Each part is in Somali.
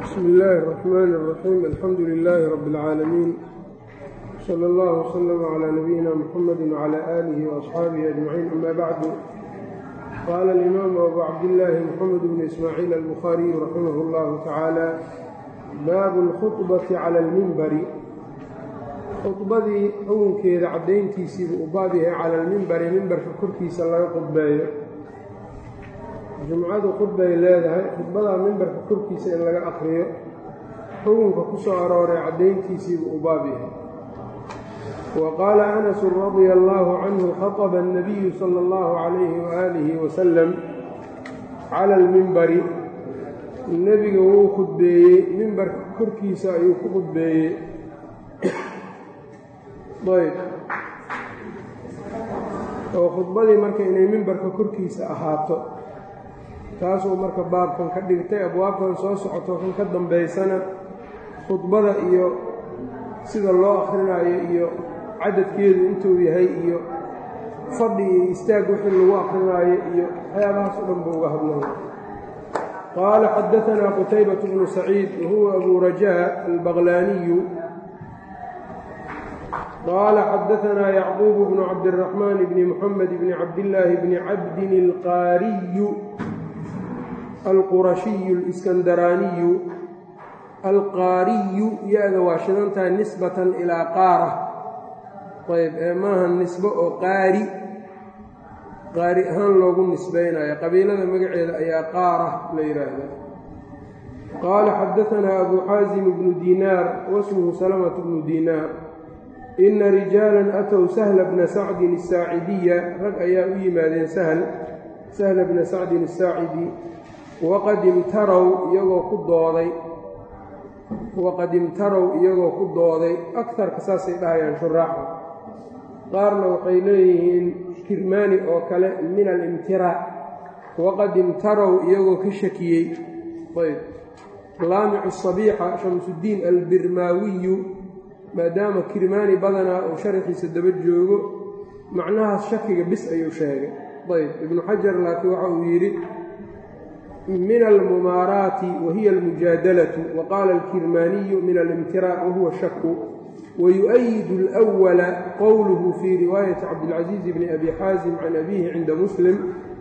bsm illaahi الرaxmaan الraxiim alxamdu lilaahi rabbi اlcaalamiin salى اllah wslm clى nabiyina mxamadi wclى aalihi وaصxaabihi ajmaciin ama bacdu qaala alimaamu abu cabdillaahi mxamed bn ismaaciil albukhaariyu raximah اllahu tacaala baabu اlkhuطbati clى اlmimbari khudbadii xugunkeeda caddayntiisiibuu u baab yahay cala almimbari mimbarka korkiisa laga khudbeeyo jumcadu khudbay leedahay khudbadaa mimbarka korkiisa in laga aqriyo xugunka ku soo arooray caddayntiisiibuu u baab yahay wa qaala anasun radia allaahu canhu khaطba annabiyu sala allahu calayhi waaalihi wasalam cala almimbari nebiga wuu khudbeeyey mimbarka korkiisa ayuu ku khudbeeyey ayb oo khudbadii marka inay mimbarka korkiisa ahaato taasuu marka baabkan ka dhigtay abwaabkan soo socoto kan ka dambaysana khudbada iyo sida loo akhrinayo iyo cadadkeedu intuu yahay iyo fadhi iyo istaag wixii lagu akrinaayo iyo waxyaabahaas o dhan buu uga hadlaya qaala xadaanaa qutaybatu bnu saciid wahuwa abu rajaa albaqlaaniyu qaala xadaanaa yacquubu bnu cabdiraxmaan bni muxamed bni cabdillaahi bni cabdin alqaariyu alqurashiyu aliskandaraaniyu alqaariyu ya-da waa shidan tahay nisbatan ilaa qaara ayb ee maaha nisbo oo qaari qaari ahaan loogu nisbaynayo qabiilada magaceeda ayaa qaara la yidhaahdaa qaala xadaanaa abu xaasim bnu diinaar wasmuhu salamatu bnu diinaar ina rijaalan atow sahla bna sacdin asaacidiya rag ayaa u yimaadeen sahl sahla bna sacdin asaacidi waqad imtarow iyagoo ku dooday waqad imtarow iyagoo ku dooday akarka saasay dhahayaan shuraaxa qaarna waxay leeyihiin kirmaani oo kale min alimtiraac waqad imtarow iyagoo ka shakiyey ayb laamicu sabiixa shamsuddiin albirmaawiyu maadaama kirmaani badanaa uu sharaxiisa daba joogo macnahaas shakiga bis ayuu sheegay ayb ibnu xajar laakiin waxa uu yidhi min almumaaraati wahiya almujaadalatu waqaala alkirmaaniyu min alimtiraac wahuwa shaku wayuؤyidu اlأwala qowluhu fii riwaayati cabdilcaziiz bni abi xaasim can abihi cinda muslim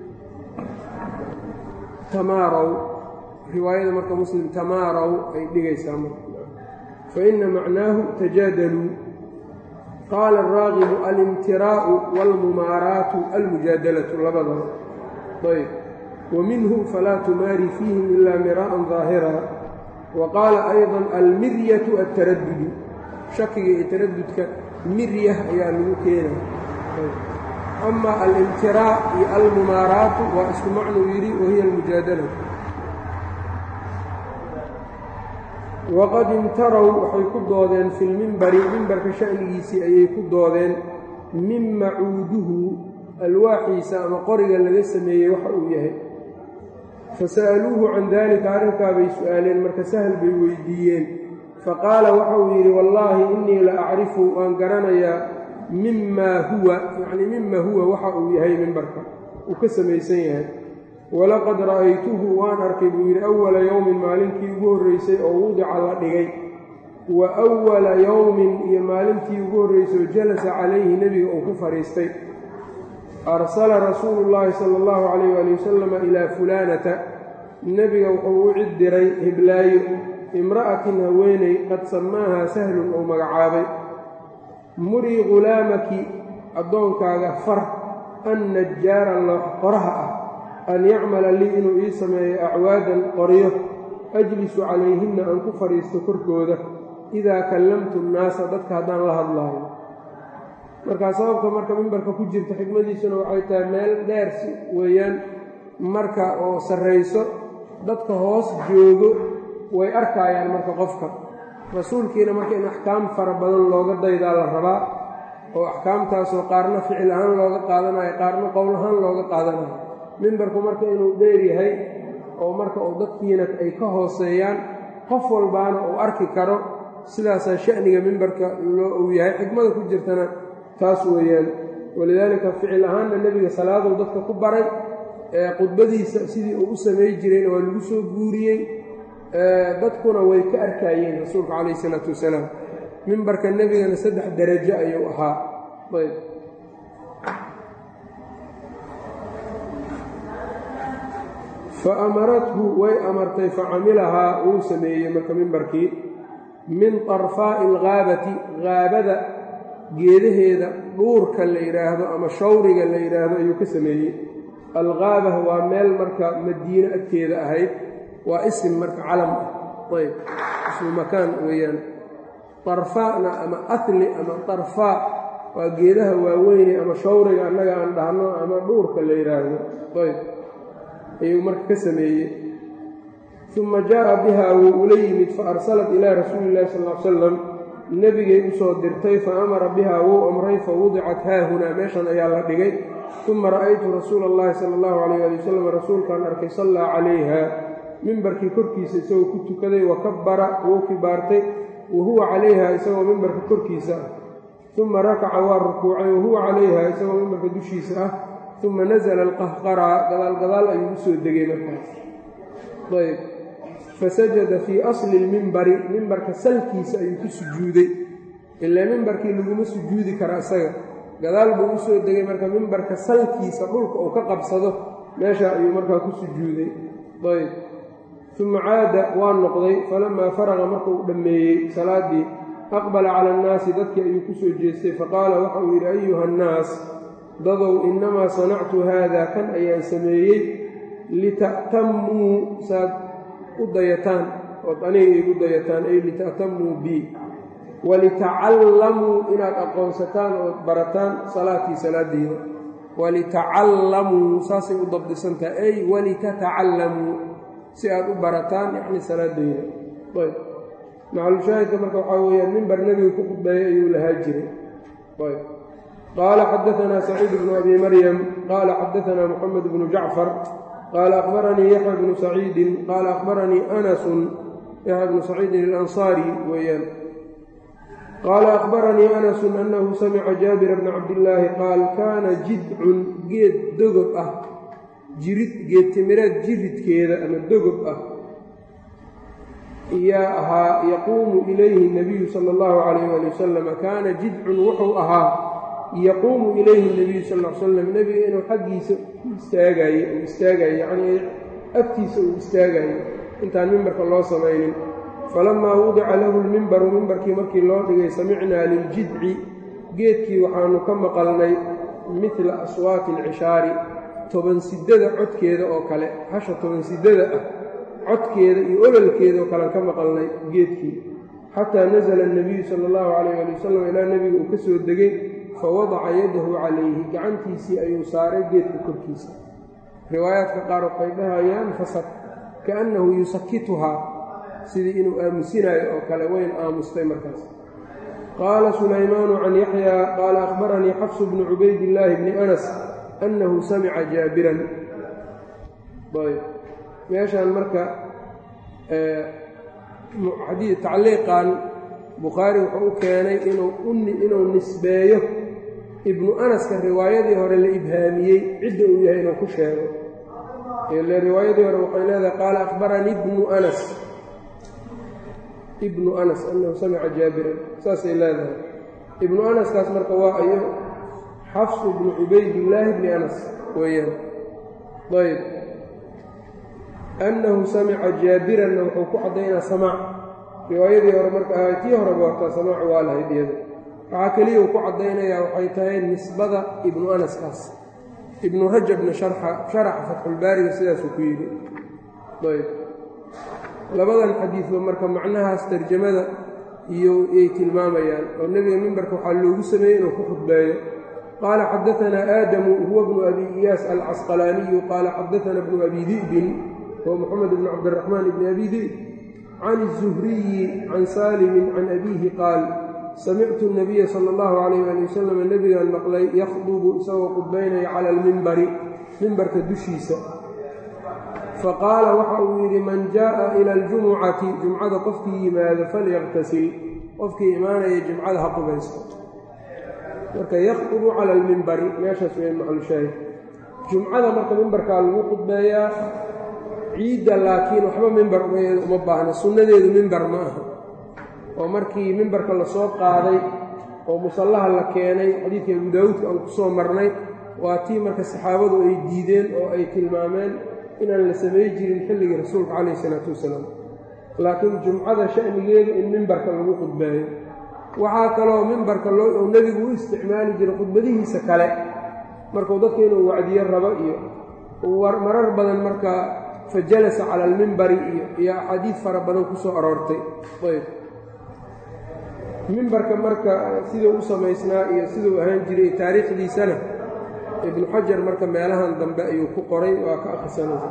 tamaarow riwaayada marka muslim tamaarow ay dhigaysaa marka faina macnaahu tajaadaluu qaala araagibu alimtiraa'u wاlmumaaraatu almujaadalatu labadaba ayb wminhu falaa tumaari fiihim ila miraa'an daahira wa qaala ayضa almiryatu altaradudu shakiga iyo taradudka mirya ayaa lagu keenaya ama alimtiraac iyo almumaaraatu waa isku macnuu yidhi wahiya almujaadalatu waqad imtarow waxay ku doodeen fi lmimbari mimbarka sha'nigiisii ayay ku doodeen min macuuduhu alwaaxiisa ama qoriga laga sameeyey waxa uu yahay fasa'aluuhu can daalika arrinkaa bay su'aaleen marka sahal bay weydiiyeen faqaala waxa uu yidhi wallaahi innii la acrifu waan garanayaa mimaa huwa yacnii mima huwa waxa uu yahay mimbarka uu ka samaysan yahay walaqad ra'aytuhu waan arkay buu yidhi awala yowmin maalintii ugu horraysay oo wudica la dhigay wa awala yowmin iyo maalintii ugu horraysay oo jalasa calayhi nebiga uu ku fadhiistay arsala rasuulu llaahi sala allahu calayh waali wasalama ilaa fulaanata nebiga wuxuu u cid diray hiblaayo imra'atin haweeney qad samaahaa sahlun ou magacaabay murii ghulaamaki addoonkaaga far an najjaara qoraha ah an yacmala lii inuu ii sameeyo acwaadan qoryo ajlisu calayhinna aan ku fadhiisto korkooda idaa kallamtu nnaasa dadka haddaan la hadlaayo markaa sababka marka mimbarka ku jirta xikmadiisuna waxay tahay meel dheer si weeyaan marka oo sarrayso dadka hoos joogo way arkaayaan marka qofka rasuulkiina marka in axkaam fara badan looga daydaa la rabaa oo axkaamtaasoo qaarna ficil ahaan looga qaadanayo qaarna qowl ahaan looga qaadanayo mimbarku marka inuu dheer yahay oo marka uu dadkiina ay ka hooseeyaan qof walbaana uu arki karo sidaasaa sha'niga mimbarka loo uu yahay xikmada ku jirtana taas weeyaan walidaalika ficil ahaanna nebiga salaaduu dadka ku baray ee khudbadiisa sidii uu u samay jirayna waa lagu soo guuriyey dadkuna way ka arkaayeen rasuulka calayh isalaatu wasalaam mimbarka nebigana saddex darajo ayuu ahaa ayb fa amarathu way amartay facamilahaa wuu sameeyey marka mimbarkii min طarfaa'i alghaabati haabada geedaheeda dhuurka la yidhaahdo ama shawriga la yidhaahdo ayuu ka sameeyey alghaabah waa meel marka madiino agteeda ahayd waa isim marka calam ah ayb ismu makaan weeyaan طarfaana ama atli ama طarfaa waa geedaha waaweyne ama shawriga annaga aan dhahno ama dhuurka la yidhaahdo ayb ayuu marka ka sameeyey uma jaaءa biha wuu ula yimid faarsalat ilaa rasuuli اllahi sal l salam nebigay usoo dirtay faamara biha wuu amray fawudicat haahunaa meeshan ayaa la dhigay uma ra'aytu rasuula اllahi sala اllahu alayh ali wasalam rasuulkaan arkay sallaa calayha mimbarkii korkiisa isagoo ku tukaday wakabara wuu kibaartay wa huwa calayha isagoo mimbarka korkiisa ah uma rakaca waa rukuucay wahuwa calayha isagoo mimbarka dushiisa ah uma nasla alqahqara gadaal gadaal ayuu usoo degay markaas ayb fasajada fii asli lmimbari mimbarka salkiisa ayuu ku sujuuday ilaa mimbarkii laguma sujuudi kara isaga gadaal buu usoo degay marka mimbarka salkiisa dhulka uu ka qabsado meesha ayuu markaa ku sujuuday ayb uma caada waa noqday falamaa faraqa marka uu dhammeeyey salaadii aqbala cala annaasi dadkii ayuu kusoo jeestay faqaala waxa uu yidhi ayuha annaas dadow innamaa sanactu haada kan ayaan sameeyey lita'tammuu saad u dayataan ood aniga igu dayataan ay lita'tammuu bii walitacallamuu inaad aqoonsataan ood barataan salaatii salaadeyda walitacallamuu saasay u dabdisantaha ay walitatacallamuu si aad u barataan yacni salaadeyda ayb macalushaahidka marka waxaa weeyaan mimbar nebiga ku khudbeeyay ayuu lahaa jiray ayb qaala xadaanaa saciid bnu abi maryam qaala xadaanaa moxamed bnu jacfar qaala akhbaranii yaxya bnu saciidin qaala akhbaranii anasun yaxya bnu saciidin alansaari weeyaan qaala akhbaranii anasun annahu samica jaabira bna cabdillaahi qaal kaana jidcun geed dogob ah jirid geedtimireed jiridkeeda ama dogob ah yaa ahaa yaquumu ilayhi nabiyu sala allahu calayh ali wasalam kaana jidcun wuxuu ahaa yaquumu ilayhi nabiyu sal l slam nebiga inuu xaggiisa u istaagaye uu istaagaye yacnii agtiisa uu istaagayo intaan mimbarka loo samaynin falamaa wudica lahu lmimbaru mimbarkii markii loo dhigay samicnaa liljidci geedkii waxaanu ka maqalnay midla aswaati alcishaari tobansidada codkeeda oo kale hasha tobansidada ah codkeeda iyo ololkeeda oo kalean ka maqalnay geedkii xataa nasala annabiyu sala allahu calayh ali wasalam ilaa nebiga uu ka soo degay fa wadaca yadahu calayhi gacantiisii ayuu saaray geedka korkiisa riwaayaadka qaar waxay dhahayaan fasad kaannahu yusakituhaa sidii inuu aamusinaayo oo kale weyn aamustay markaas qaala sulaymaanu can yaxyaa qaala akhbaranii xafsu bnu cubaydillaahi bni anas annahu samica jaabiran ayb meeshaan marka tacliiqan bukhaari wuxuu u keenay inuu nisbeeyo ibnu anaska riwaayadii hore la ibhaamiyey cidda uu yahay inuu ku sheego ile riwaayadii hore waxay leedahay qaala akhbaranii ibnu anas ibnu anas annahu samica jaabiran saasay leedahay ibnu anaskaas marka waa ayo xafsu bnu cubaydillaahi bni anas weeyaan ayb annahu samica jaabiranna wuxuu ku caddaynaa samaac riwaayadii hore marka ahay tii horeba hortaa samaac waa lahayd iyada waxaa keliya uu ku caddaynayaa waxay tahay nisbada ibnu anaskaas ibnu rajabna sharaxa fatxulbaariga sidaasuu ku yidhi ayb labadan xadiidba marka macnahaas tarjamada iyo yay tilmaamayaan oo nebiga mimbarka waxaa loogu sameeyey inuu ku khudbeeyo qaala xadaanaa aadamu huwa bnu abi iyaas alcasqalaaniyu qaala xadaana bnu abi di'bin huwa moxamed bn cabdiraxmaan bni abi di'b can الzuhriyi can saalimin can abiihi qaal samictu الnabiya sala اllahu calayh ali wasalam nebigaan maqlay yakhdubu isagoo khudbaynaya cala almimbari mimbarka dushiisa faqaala waxa uu yidhi man jaaءa ila aljumucati jumcada qofkii yimaado falyaqtasil qofkii imaanaya jumcada ha qubaysto marka yakhdubu cala almimbari meeshaas weyn maclushaahid jumcada marka mimbarkaa lagu khudbeeyaa ciidda laakiin waxba mimbar uma baahna sunnadeedu mimbar ma aha oo markii mimbarka lasoo qaaday oo musallaha la keenay xadiidka abu daawuudka aan ku soo marnay waa tii marka saxaabadu ay diideen oo ay tilmaameen inaan la samay jirin xilligii rasuulka calayhi isalaatu wasalaam laakiin jumcada sha'nigeedu in mimbarka lagu khudbeeyo waxaa kaloo mimbarka loo nebigu u isticmaali jiray khudbadihiisa kale markuu dadka inuu wacdiyo rabo iyo marar badan marka fa jalasa cala almimbari iyo iyo axaadiid fara badan ku soo aroortay ayb mimbarka marka siduu u samaysnaa iyo siduu ahaan jiray taariikhdiisana ibnu xajar marka meelahan dambe ayuu ku qoray waa ka akhrisanaysa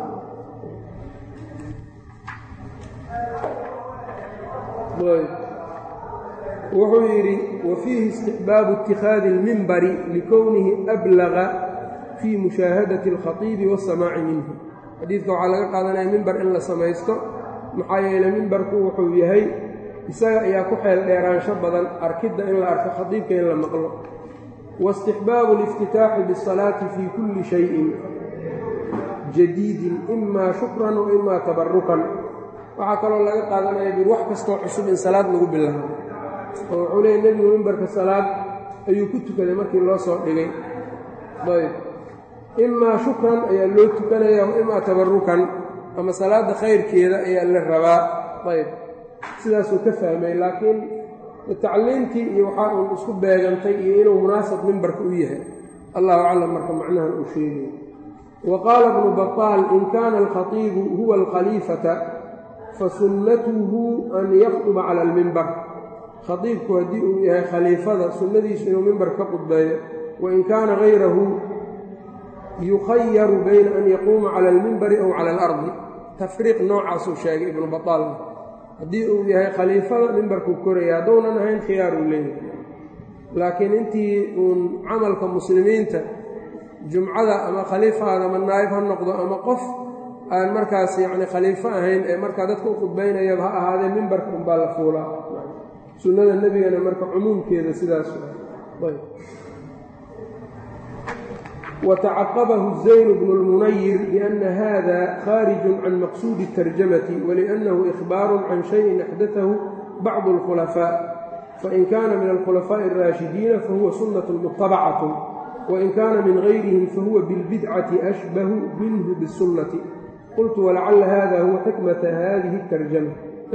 wuxuu yidhi wa fiihi istixbaabu ittikhaadi اlmimbari likownihi ablaga fii mushaahadati اlkhatiibi waاsamaaci minhu xadiidka waxaa laga qaadanaya mimbar in la samaysto maxaa yeeley mimbarku wuxuu yahay isaga ayaa ku xeel dheeraansho badan arkidda in la arko khadiibka in la maqlo waistixbaabu اliftitaaxi biالsalaati fii kulli shayin jadiidin imaa shukran wa imaa tabarukan waxaa kaloo laga qaadanaya bir wax kastoo cusub in salaad lagu bilaabo oo wuxuu leeyay nebigu mimbarka salaad ayuu ku tukaday markii loo soo dhigay ayb imaa shukran ayaa loo tukanaya wa imaa tabarukan ama salaadda khayrkeeda ayaa la rabaa ayb sidaasuu ka fahmay laakiin tacliimtii iyo waxaa uun isku beegantay iyo inuu munaasab mimbarka u yahay allahu aclam marka macnahan uu sheegay wa qaala bnu baطaal in kaana alkhatiibu huwa alkhaliifata fasunnatuhu an yaktuba cala almimbar khatiibku haddii uu yahay khaliifada sunnadiisu inuu mimbar ka qudbeeyo wain kaana hayrahu yukhayaru bayna an yaquuma cala almimbari aw cala alardi tafriiq noocaasuu sheegay ibnu baطaal haddii uu yahay khaliifada mimbarkuu koraya hadduunan ahayn khiyaar uu leeyahay laakiin intii uun camalka muslimiinta jumcada ama khaliifaada ama naa'ib ha noqdo ama qof aan markaas yacni khaliifo ahayn ee markaa dadka u khudbaynayaba ha ahaadee mimbarka unbaa la fuulaa sunnada nebigana marka cumuumkeeda sidaas ayb watacaqabahu zayn bnu lmunayir biana hada khaarijun can maqsuudi اtarjamati waliannahu ikhbaaru can shayin axdatahu bacdu اlkhulafaa fain kana min alkhulafaaءi اraashidiina fahuwa sunaة mutabacatu wain kaana min gayrihim fahuwa bilbidcati ashbahu minhu bالsunnati qultu walacala hada huwa xikmatu hadihi اtarjama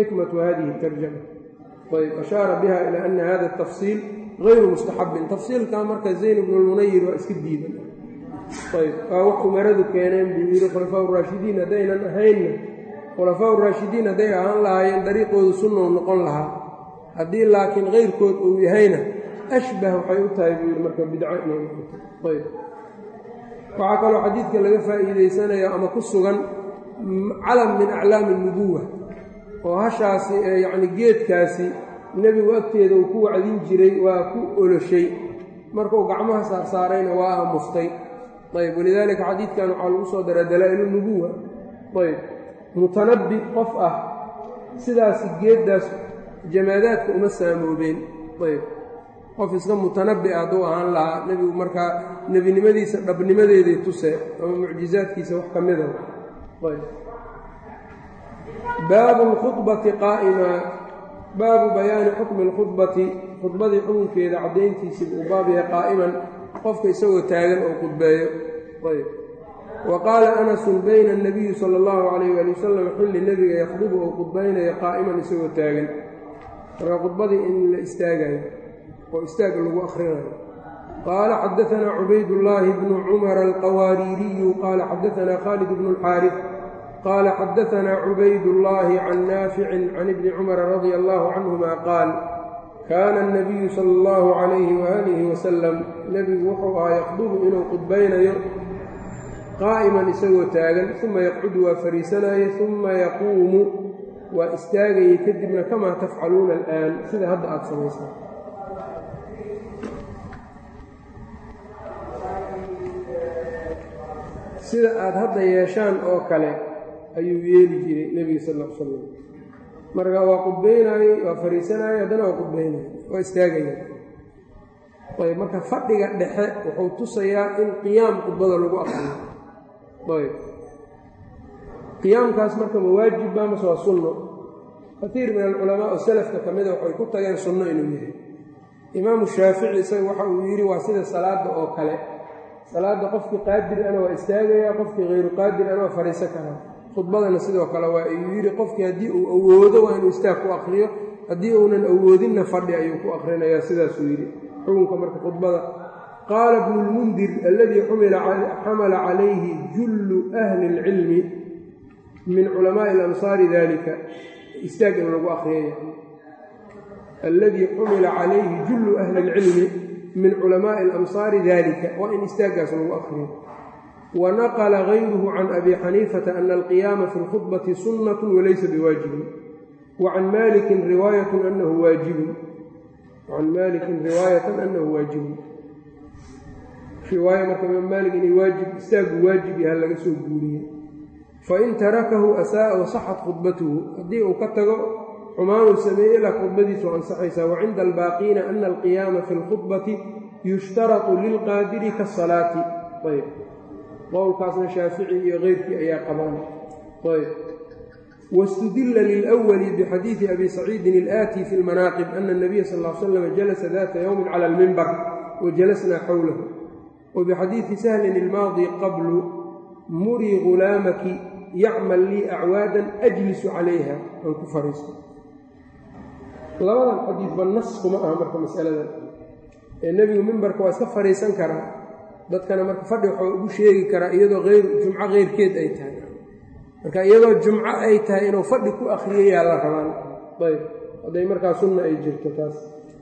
ayb ashaara biha ila ana hada الtafsiil gayru mustaxabin tafsiilkaa marka zayn bnu lmunayir waa iska diidan ayb waa wax umaradu keeneen buu yidhi khulafaa raashidiin haddaynan ahaynna khulafaa raashidiin hadday ahaan lahaayeen dariiqoodu sunnou noqon lahaa haddii laakiin kayrkood uu yahayna ashbah waxay u tahay buu yidhi marka bidco inay noqoto ayb waxaa kaloo xadiidka laga faa'iidaysanayo ama ku sugan calam min aclaami nubuwa oo hashaasi ee yacni geedkaasi nebigu agteeda uu ku wacdin jiray waa ku oloshay markuu gacmaha saarsaarayna waa aamustay ayb walidaalika xadiidkan waxaa lagu soo daraa dalaa'ilu nubuwa ayb mutanabbi qof ah sidaasi geeddaas jamaadaadka uma saamoobeen ayb qof iska mutanabbi ah hadduu ahaan lahaa nebigu markaa nebinimadiisa dhabnimadeeday tuse ama mucjizaadkiisa wax ka mida ayb baabu lkhudbati qaa'ima baabu bayaani xukmi lkhudbati khudbadii xukunkeeda caddayntiisii uu baab yahay qaa'iman qofka isagoo taagan oo khudbeeyo ayb wa qaala anasun bayna anabiyi sala allahu calayh waali wasalam xilli nebiga yakhdubu oo khudbaynayo qaa'iman isagoo taagan marka khudbadii in la istaagayo oo istaag lagu akhrinayo qaala xadaanaa cubaydullaahi bnu cumara alqawaariiriyu qaala xadaanaa khaalid bnu alxaarif qaala xadaanaa cubaydullaahi can naaficin can ibni cumara radia allahu canhuma qaal kaana anabiyu sala allahu calayhi waalihi wasalam nebigu wuxuu ahaa yaqdubu inuu khudbaynayo qaa'iman isagoo taagan uma yaqcudu waa fariisanaaye uma yaquumu waa istaagayay kadibna kamaa tafcaluuna al'aan sida hadda aada samaysaan sida aada hadda yeeshaan oo kale ayuu yeeli jiray nebiga sal l salam marka waa qudbaynaayey waa fariisanaayey haddana waa qudbaynaya waa istaagaya ayb marka fadhiga dhexe wuxuu tusayaa in qiyaam khudbada lagu aqriyo ayb qiyaamkaas marka mawaajib baa mase waa sunno katiir min alculamaa oo salafka ka mida waxay ku tageen sunno inuu yahay imaamu shaafici isaga waxa uu yidhi waa sida salaadda oo kale salaadda qofkii qaadir ana waa istaagayaa qofkii hayru qaadir ana waa fadhiisan karaa khudbadana sidoo kale waa ayuu yidhi qofkii haddii uu awoodo waa inuu istaag ku akriyo haddii uunan awoodinna fadhi ayuu ku akrinayaa sidaasuu yidhi xukunka marka khudbada qaala bnu lmundir aladii xamala calayhi jullu ahli اlcilmi min culamaai alamsaari dalika istaag in lagu akriyaya aladii xumila calayhi jullu ahli اlcilmi min culamaai alamsaari dalika waa in istaaggaas lagu akriyo wa naqla gayruhu can abi xaniifata ana alqiyaama fi lkhudbati sunnat walaysa biwaajibin wa can malikin riwaayatan anahu waajibun can malikin riwaayatan anahu waajibun riwaaya marka imaam maalik inay waajib istaagu waajib yaha laga soo guuriyey fain tarakahu asaaa wasaxat khudbatuhu haddii uu ka tago xumaanuu sameeye ilaa khudbadiisu ansaxaysaa wa cinda albaaqiina ana alqiyaama fi lkhudbati yushtaratu lilqaadiri kaasalaati ayb qowlkaasna shaafici iyo keyrkii ayaa qabaan ayb wاstudila lilأwli bxadiiثi abi saciidin اlآti fi اlmanaaqib ana الnabiya sal ا l slam jalasa data ywmi clى اlmimbar wajalasnaa xowlahu wbxadiiثi sahlin اlmaadi qablu murii gulaamaki yacmal lii acwaadan ajlisu calayha aan ku fariisto labadan xadiidba nas kuma aha marka masaladan ee nebigu mimbarka waa iska fadhiisan karaa dadkana marka fadhi waxuu ugu sheegi karaa iyadoo eyr jumco keyrkeed ay tahay marka iyadoo jumco ay tahay inuu fadhi ku akriyayaa la rabaan ayb hadday markaa sunna ay jirto taas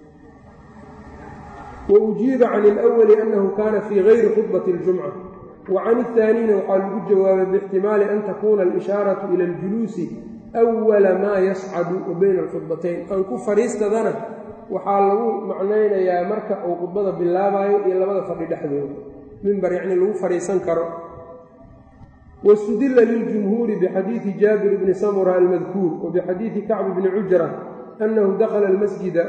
wa ujiiba can ilawali annahu kaana fii gayri khudbati اljumca wa can اhaaniina waxaa lagu jawaabay biixtimaali an takuuna alishaaratu ila اljuluusi awala maa yascadu wa bayna alkhudbatayn aan ku fadhiistadana waxaa lagu macnaynayaa marka uu khudbada bilaabayo iyo labada fadhi dhexdooda mimbar yacni lagu fadhiisan karo wاstudila liljumhuuri bixadiidi jaabir bni samura almadkuur wa bixadiidi kacb bni cujra annahu dakla almasjida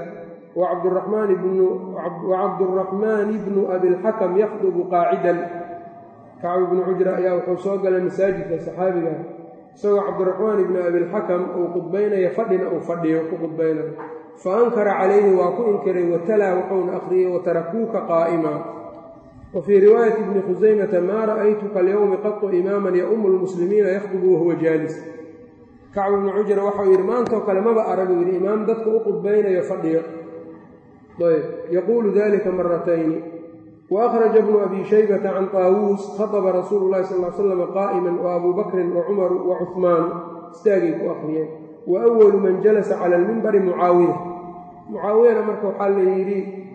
wacabduraxmaani bnu abilxakam yakhdubu qaacidan kacb bnu cujra ayaa wuxuu soo galay masaajidka saxaabiga isagoo cabdiraxmaan ibni abilxakam uu khudbaynaya fadhina uu fadhiyo ku khudbaynayo fa ankara calayhi waa ku inkiray watalaa wuxuuna akhriyey watarakuuka qaa'ima wa fii riwaayati bni khusaymata maa ra'aytuka alyowmi qatu imaaman yaumu lmuslimiina yakhdubu wahuwa jaalis kacb ibnu cujra waxau yidhi maantoo kale maba aragu yidhi imaam dadka u khudbaynayo fadhiyo ayb yaquulu dalika maratayni وأخرج بن أbي شhيبة عن طاawوس خطب رsuuل الlahi صلى اه sلم qائما وأbو بكri وcمر وcثmaan istaagay ku akriyeen وأول man jalسa calى الmimbri mucaawiya mucaawiyana marka waxaa la yidhi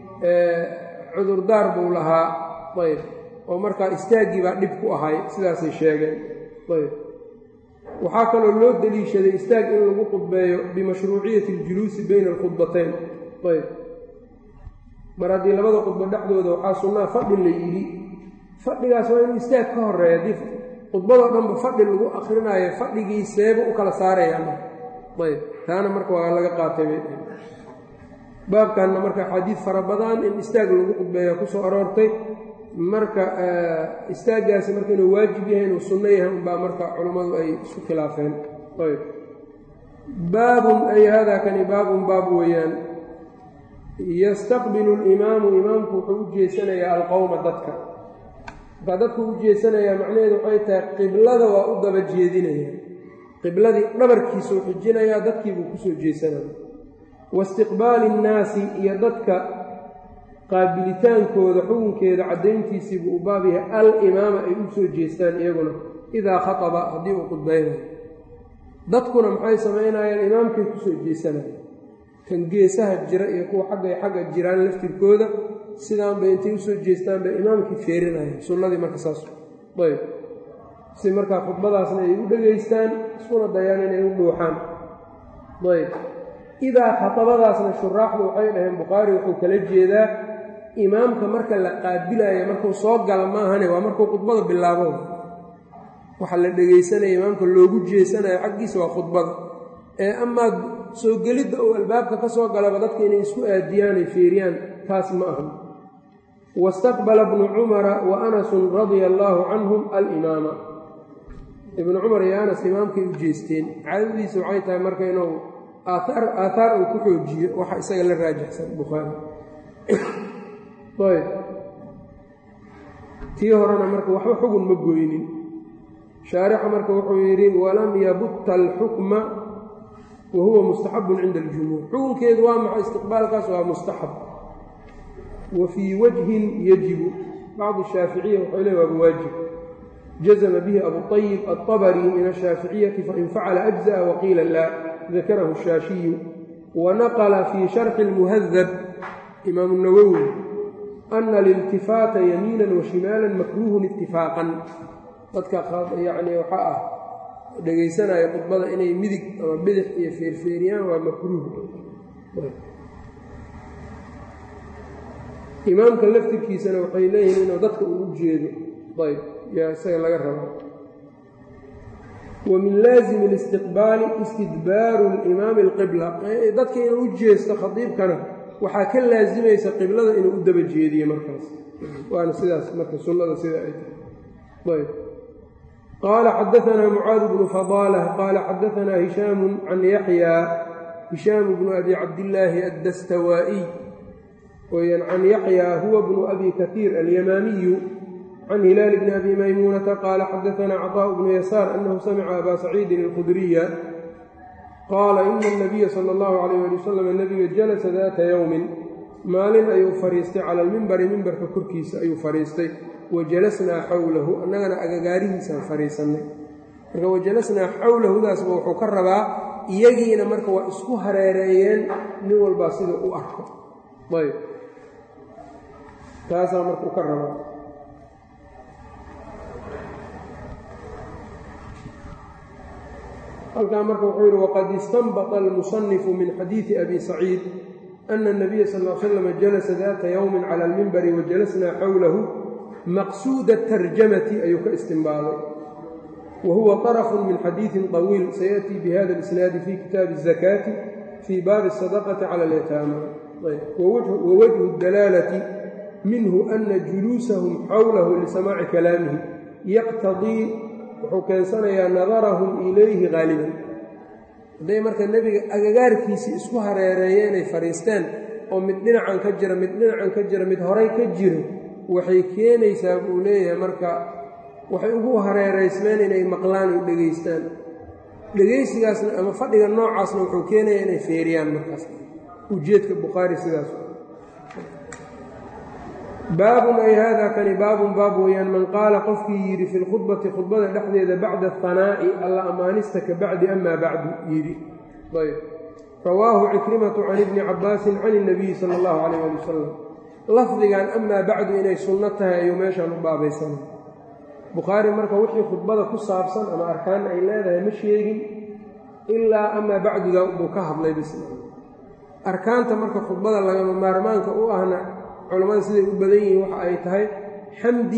cudurdaar buu lahaa ayb oo markaa istaagii baa dhib ku ahay sidaasay sheegeen ayb waxaa kaloo loo deliishaday istaag in lagu khudbeeyo bimashruuciyaةi الجuluusi bayna الkhudbatayn ayb mar haddii labada khudbo dhexdooda waxaa sunnaa fadhi la yidhi fadhigaas waa inuu istaag ka horeeya haddii khudbadoo dhanba fadhi lagu akrinaayo fadhigii seeba u kala saarayaan ayb taana marka waa laga qaatay bay baabkanna marka xadiid fara badan in istaag lagu khudbeeya ku soo aroortay marka istaaggaasi marka inuu waajib yahay inuu sunno yahay unbaa marka culammadu ay isku khilaafeen ayb baabun ay haadaa kani baabun baab weeyaan yastaqbilu alimaamu imaamku wuxuu u jeesanayaa alqowma dadka markaa dadku u jeesanayaa macnaheedu waxay tahay qiblada waa u daba jeedinaya qibladii dhabarkiisuu xijinayaa dadkiibuu kusoo jeesanaya waistiqbaali innaasi iyo dadka qaabilitaankooda xukunkeeda caddayntiisiibuu u baab yahay al-imaama ay u soo jeestaan iyaguna idaa khataba haddii uu khudbaynayo dadkuna maxay samaynayaan imaamkay kusoo jeesanaya kan geesaha jira iyo kuwa xaggay xagga jiraan laftirkooda sidaanbay intay usoo jeestaan bay imaamkii feerinayaan sunnadii marka saas ayb si markaa khudbadaasna ay u dhegaystaan iskuna dayaan inay u dhuuxaan ayb idaa khatabadaasna shuraaxdu waxay dhaheen bukhaari wuxuu kala jeedaa imaamka marka la qaabilaya markuu soo gala maahane waa markuu khudbada bilaabo waxa la dhegaysanaya imaamka loogu jeesanayo xaggiisa waa khudbada ee amaad soo gelidda uu albaabka ka soo galaba dadka inay isku aadiyaan ay feeriyaan taas ma aha wastaqbala bnu cumara wa anasun radia allaahu canhum alimaama ibnu cumar iyo anas imaamkay u jeesteen caadadiisa waxay tahay marka inuu aaaar aathaar uu ku xoojiyo waxa isaga la raajixsan bukhaari ayb tii horena marka waxba xugun ma goynin shaarixa marka wuxuu yidhi walam yabutta alxukma wa huwa mustaxabun cinda aljumhuur xukunkeedu waa maxay istiqbaalkaas waa mustaxab wa fii wajhin yajibu bacdu shaaficiya waxay le waaba waajib jazma bihi abuطayib aلطabri min الshaaficiyati fain facala أجزأ waqiila laa dakarahu الshaashiyu wanaqla fii sharxi الmuhadab imaam الnawowi ana اlاltifaata yamiina washimaala makruuhun itifaaqan dadka yani waxaa ah dhegaysanaya khudbada inay midig ama bidix iyo feerfeeriyaan waa makruuh imaamka laftirkiisana waxay leeyihiin inuu dadka uu u jeedo ayb yaa isaga laga raba wa min laazimi اlistiqbaali istidbaaru اlimaami اlqibla dadka inuu u jeesto khadiibkana waxaa ka laazimaysa qiblada inuu u daba jeediye markaas waana sidaas marka sunnada sida ay tahay ayb qaala xadaanaa mucaad bnu fadaalah qaala xadaanaa hishaamu can yaxyaa hishaamu bnu abi cabdillaahi addastawaa'iy weyaan can yaxyaa huwa bnu abi kaiir alyamaamiyu can hilaal bni abi maymuunata qaala xadaanaa caطaaءu bnu yasaar annahu samica abaa saciidin alkhudriya qaala ina anabiya sala allahu calayh ali wasalam nebiga jalasa daata yowmin maalin ayuu fadhiistay cala almimbari mimbarka korkiisa ayuu fadhiistay wa jalasnaa xowlahu annagana agagaarihiisaan fadhiisannay marka wajalasnaa xowlahudaasba wuxuu ka rabaa iyagiina marka waa isku hareereeyeen nin walbaa sida u arko ayb taasaa marka u ka rabaa halkaa marka wuxuu yidhi waqad istanbaطa almusanifu min xadiidi abi saciid ana الnabiya sal l slam jalasa daata yowmin cala almimbari wajalasnaa xowlahu maqsuuda tarjamati ayuu ka istinbaaday wa huwa طarfu min xadiiثi طawiil sayaأtii bihada اlisnaadi fi kitaabi الzakaati fii baabi الsadaqati cala اlyataama wawajhu اdalaalati minhu ana juluusahum xowlahu lisamaaci kalaamihi yaqtadii wuxuu keensanayaa nadarahum ilayhi haaliban hadday marka nebiga agagaarkiisii isku hareereeye inay fadhiisteen oo mid dhinacan ka jira mid dhinacan ka jira mid horay ka jiro waxay keenaysaa buu leeyahay marka waxay ugu hareeraysmeen inay maqlaan oo dhegaystaan dhegaysigaasna ama fadhiga noocaasna wuxuu keenaya inay feeriyaan markaas ujeedka bukhaari sidaas baabun ay haadaa kani baabun baab weeyaan man qaala qofkii yidhi fi lkhudbati khudbada dhexdeeda bacda ahanaa'i alla ammaanista ka bacdi amaa bacdu yidhi ayb rawaahu cikrimatu can ibni cabbaasin can اnabiyi sala اllahu calayh ali wasalam lafdigan amaa bacdu inay sunno tahay ayuu meeshaan u baabaysanay bukhaari marka wixii khudbada ku saabsan ama arkaan ay leedahay ma sheegin ilaa amaa bacduda buu ka hadlay bis arkaanta marka khudbada lagama maarmaanka u ahna culammada siday u badan yihiin waxa ay tahay xamdi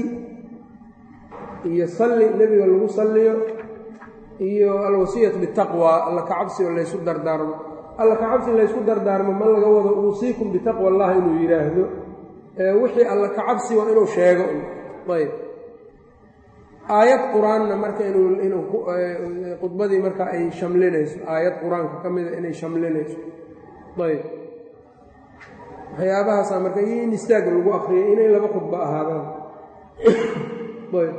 iyo salli nebiga lagu salliyo iyo alwasiyatu bitaqwa alla kacabsi oo laysu dardaarmo alla kacabsi laysku dardaarmo ma laga wado uusiikum bitaqwa allah inuu yidhaahdo wixii alla kacabsi waa inuu sheego ayb aayad qur-aanna marka inuu khudbadii marka ay shamlinayso aayad qur-aanka ka mida inay shamlinayso ayb waxyaabahaasaa marka iyo in istaag lagu akriyay inay laba khudbo ahaadaan ayb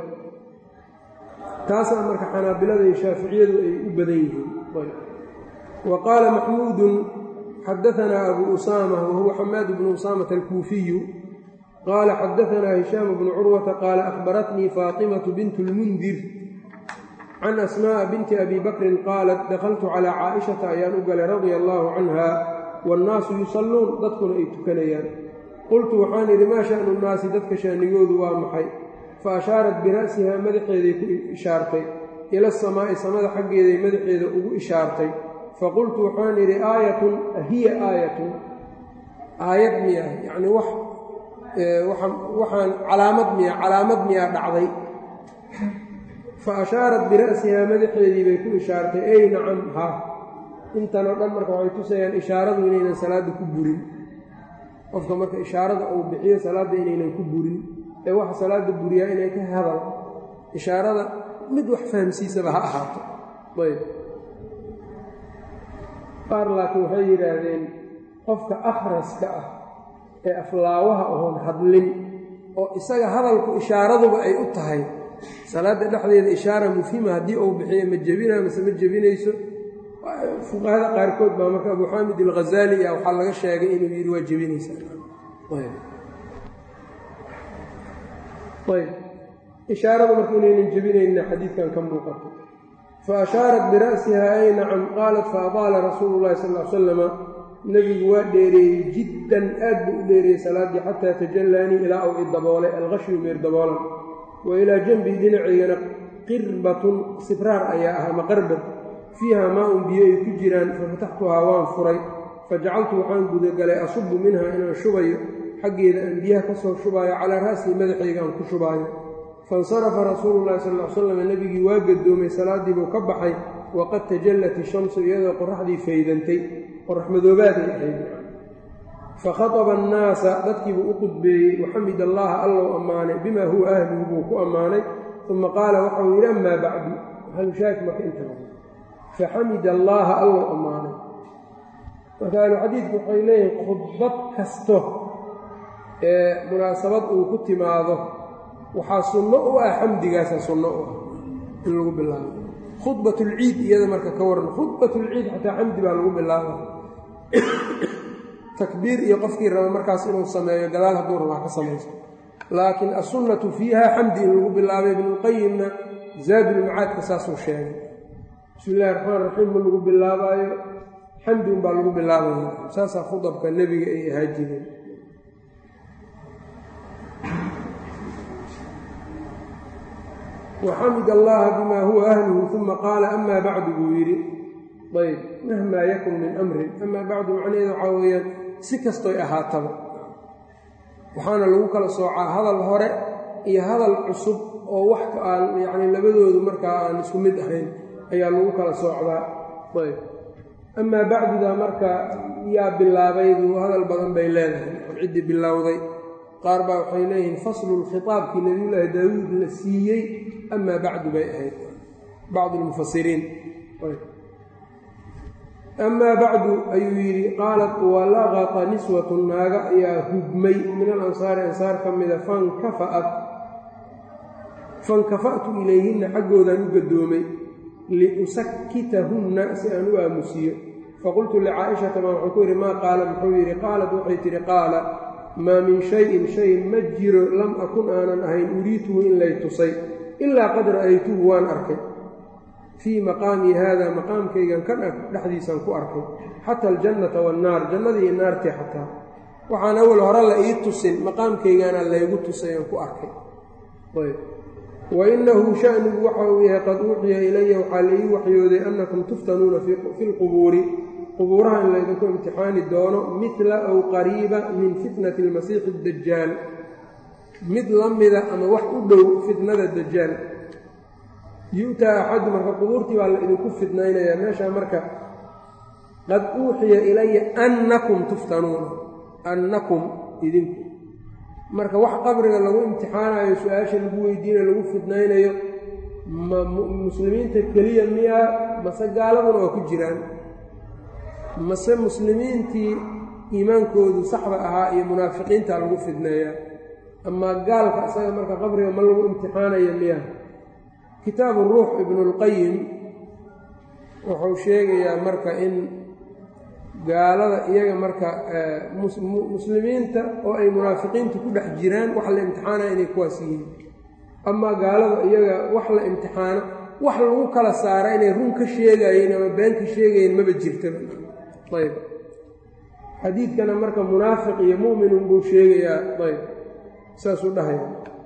taasaa marka xanaabilada iyo shaaficiyadu ay u badan yihiin ayb wa qaala maxmuudun xadaanaa abu usaama wahuwa xamaad bnu usaamata alkuufiyu qaala xadaanaa hishaam bnu curwata qaala akhbaratnii faatimatu bintu lmundir can asmaa'a binti abi bakrin qaalat dakhaltu calaa caaishata ayaan u galay radia allaahu canha wannaasu yusalluun dadkuna ay tukanayaan qultu waxaan idhi maa sha'nu nnaasi dadka shaanigoodu waa maxay fa ashaarat bira'sihaa madaxeeday ku ishaartay ila asamaa'i samada xaggeeday madaxeeda ugu ishaartay faqultu waxaan idhi aayatun ahiya aayatun aayad miya yacnii wax waxaan calaamad miya calaamad miyaa dhacday fa ashaarat bira'sihaa madaxeedii bay ku ishaartay ey nacam ha intanoo dhan marka waxay tusayaan ishaaradu inaynan salaadda ku burin qofka marka ishaarada uu bixiyo salaadda inaynan ku burin ee waxa salaadda buriyaa inay ka hadal ishaarada mid wax fahamsiisaba ha ahaato ayb qaar laakiin waxay yidhaahdeen qofka akhraska ah ee aflaawaha oon hadlin oo isaga hadalku ishaaraduba ay u tahay salaadda dhexdeeda ishaara mufhima haddii uu bixiyo ma jebinaa mase ma jebinayso fuqahada qaarkood baa marka abu xaamid alghazaali ah waxaa laga sheegay inuu yidhi waa jebinaysaa ayb ishaarada marka inaynan jebinayna xadiidkan ka muuqato fa ashaarat bira'siha ay nacam qaalat fa adaala rasuulu llahi sal l salama nebigu waa dheereeyey jiddan aad buu u dheereeyey salaaddii xataa tajallaanii ilaa uu i daboolay alghashyu meer daboolan wa ilaa janbii dhinacaygana qirbatun sibraar ayaa ah ama qarbad fiiha maa-un biyo ay ku jiraan fafataxtuhaa waan furay fajacaltu waxaan gudagalay asubu minha inaan shubayo xaggeeda aan biyaha ka soo shubaayo calaa ra'sii madaxayga aan ku shubaayo faاnsarafa rasuulu llahi sal l slam nebigii waa gadoomay salaaddii buu ka baxay waqad tajallat ishamsu iyadoo qoraxdii faydantay qorax madoobaaday ahayd fakhaطba annaasa dadkiibuu u qudbeeyey waxamid allaha allow ammaanay bima huwa ahluhu buu ku ammaanay uma qaala waxau yidhi amaa bacdu halshaak marka inta faxamid allaaha allow ammaanay marka ahluxadiidku waxay leeyihin khudbad kasto ee munaasabad uu ku timaado waxaa sunno u ah xamdigaasa sunno u ah in lagu bilaabo khudbatulciid iyada marka ka waran khudbatulciid xataa xamdi baa lagu bilaaba takbiir iyo qofkii raba markaas inuu sameeyo gadaal hadduu rabaa ka samayso laakiin assunnatu fiiha xamdi in lagu bilaabay ibnulqayimna zaadulmacaadka saasuu sheegay bismi illahi raxmaan raxiim ma lagu bilaabaayo xamdi unbaa lagu bilaabaya saasaa khudabka nebiga ay ahaa jireen waxamid allaha bima huwa ahluhu uma qaala amaa bacdu buu yidhi ayb mahmaa yakun min amrin amaa bacdu macnaheeda waxaa weeyaan si kastoy ahaataba waxaana lagu kala soocaa hadal hore iyo hadal cusub oo wax aan yacni labadoodu markaa aan isku mid ahayn ayaa lagu kala soocdaa ayb amaa bacduda marka yaa bilaabaydu hadal badan bay leedahay or ciddii bilowday qaar baa waxay leeyihiin faslu lkhitaabkii nabiyullaahi daawuud la siiyey amaa bacdu bay ahayd bacdu lmufasiriin amaa bacdu ayuu yidhi qaalat walaqata niswatu naaga ayaa hugmay min alansaari ansaar ka mida fankafa'at fankafa'tu ilayhinna xaggoodaan u gadoomay liusakkitahunna si aan u aamusiyo faqultu licaa'ishata baa waxuu ku yidhi maa qaala muxuu yidhi qaalat waxay tidhi qaala maa min shayin shay ma jiro lam akun aanan ahayn uriituhu in lay tusay ilaa qad ra'aytuhu waan arkay fii maqaamii haada maqaamkaygan kan ah dhexdiisaan ku arkay xata aljannata waannaar jannadii iyo naartii xataa waxaan awal hore la ii tusin maqaamkaygaana laygu tusay aan ku arkay ayb wa innahu shanigu waxa uu yahay qad uuxiya ilaya waxaa la ii waxyooday annakum tuftanuuna fi lqubuuri qubuuraha in laydinku imtixaani doono midla aw qariiba min fitnati almasiixi addajaal mid la mida ama wax u dhow fitnada dajaal yu'taa axadu marka qubuurtii baa la idinku fidnaynayaa meeshaa marka qad uuxiya ilaya annakum tuftanuuna annakum idinku marka wax qabriga lagu imtixaanayo su-aasha lagu weydiinayo lagu fidnaynayo ma muslimiinta keliya miyaa mase gaaladuna waa ku jiraan mase muslimiintii iimaankoodu saxda ahaa iyo munaafiqiinta lagu fidneeyaa amaa gaalka isaga marka qabriga ma lagu imtixaanayo miyaa kitaabu ruux ibnulqayim wuxuu sheegayaa marka in gaalada iyaga marka muslimiinta oo ay munaafiqiintu ku dhex jiraan wax la imtixaanaya inay kuwaas yihiin amaa gaalada iyaga wax la imtixaano wax lagu kala saara inay run ka sheegayeen ama been ka sheegayeen maba jirtaba ayb xadiidkana marka munaafiq iyo mu'minun buu sheegayaa ayb saasuu dhahaya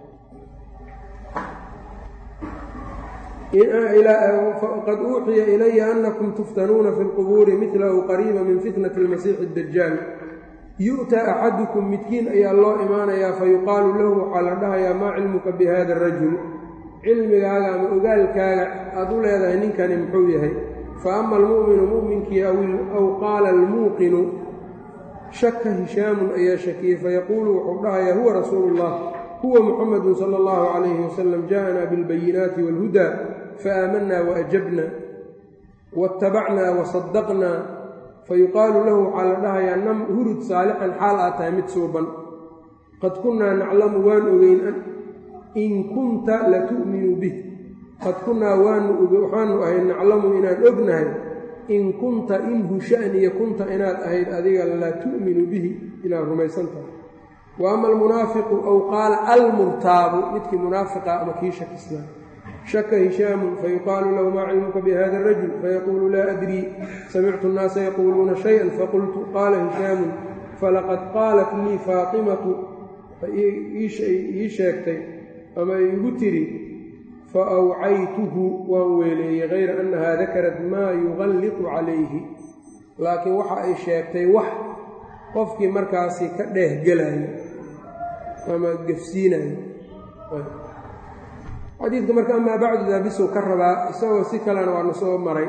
qad uuxiya ilaya anakum tuftanuuna fi lqubuuri midlahu qariiba min fitnati almasiixi addajaal yu'taa axadukum midkiin ayaa loo imaanayaa fayuqaalu lahu waxaa la dhahayaa maa cilmuka bi hada arajul cilmigaaga ama ogaalkaaga aad u leedahay ninkani muxuu yahay fa ama almu'minu mu'minkii aw qaala almuuqinu shaka hishaamun ayaa shakiyey fayaquulu wuxuu dhahayaa huwa rasuulu ullah huwa muxamadu sala allahu calayhi wasalam ja'anaa bilbayinaati waalhudaa faaamanaa waajabna waاtabacnaa wasadaqnaa fayuqaalu lahu waxaa la dhahayaa nam hurud saalixan xaal aad tahay mid suuban qad kunnaa naclamu waan ogeyn in kunta latu'minu bih qad kunnaa waxaanu ahayd naclamu inaan ognahay in kunta inhu sha'niya kunta inaad ahayd adiga la tu'minu bihi inaad rumaysan tahay wa ama almunaafiqu aw qaala almurtaabu midkii munaafiqa ama kii shakisnaa shaka hishaamu fayuqaalu lahu maa cilmuka bihada arajul fayaquulu laa adrii samictu annaasa yaquuluuna shayan faqultu qaala hishaamun falaqad qaalat lii faatimatu ii sheegtay ama iigu tidhi fa awcaytuhu waan weeleeyey hayra annahaa dakarat maa yuqalliqu calayhi laakiin waxa ay sheegtay wax qofkii markaasi ka dheehgelayo ama gefsiinayo xadiidka marka amaa bacdu daabisuu ka rabaa isagoo si kalena waana soo maray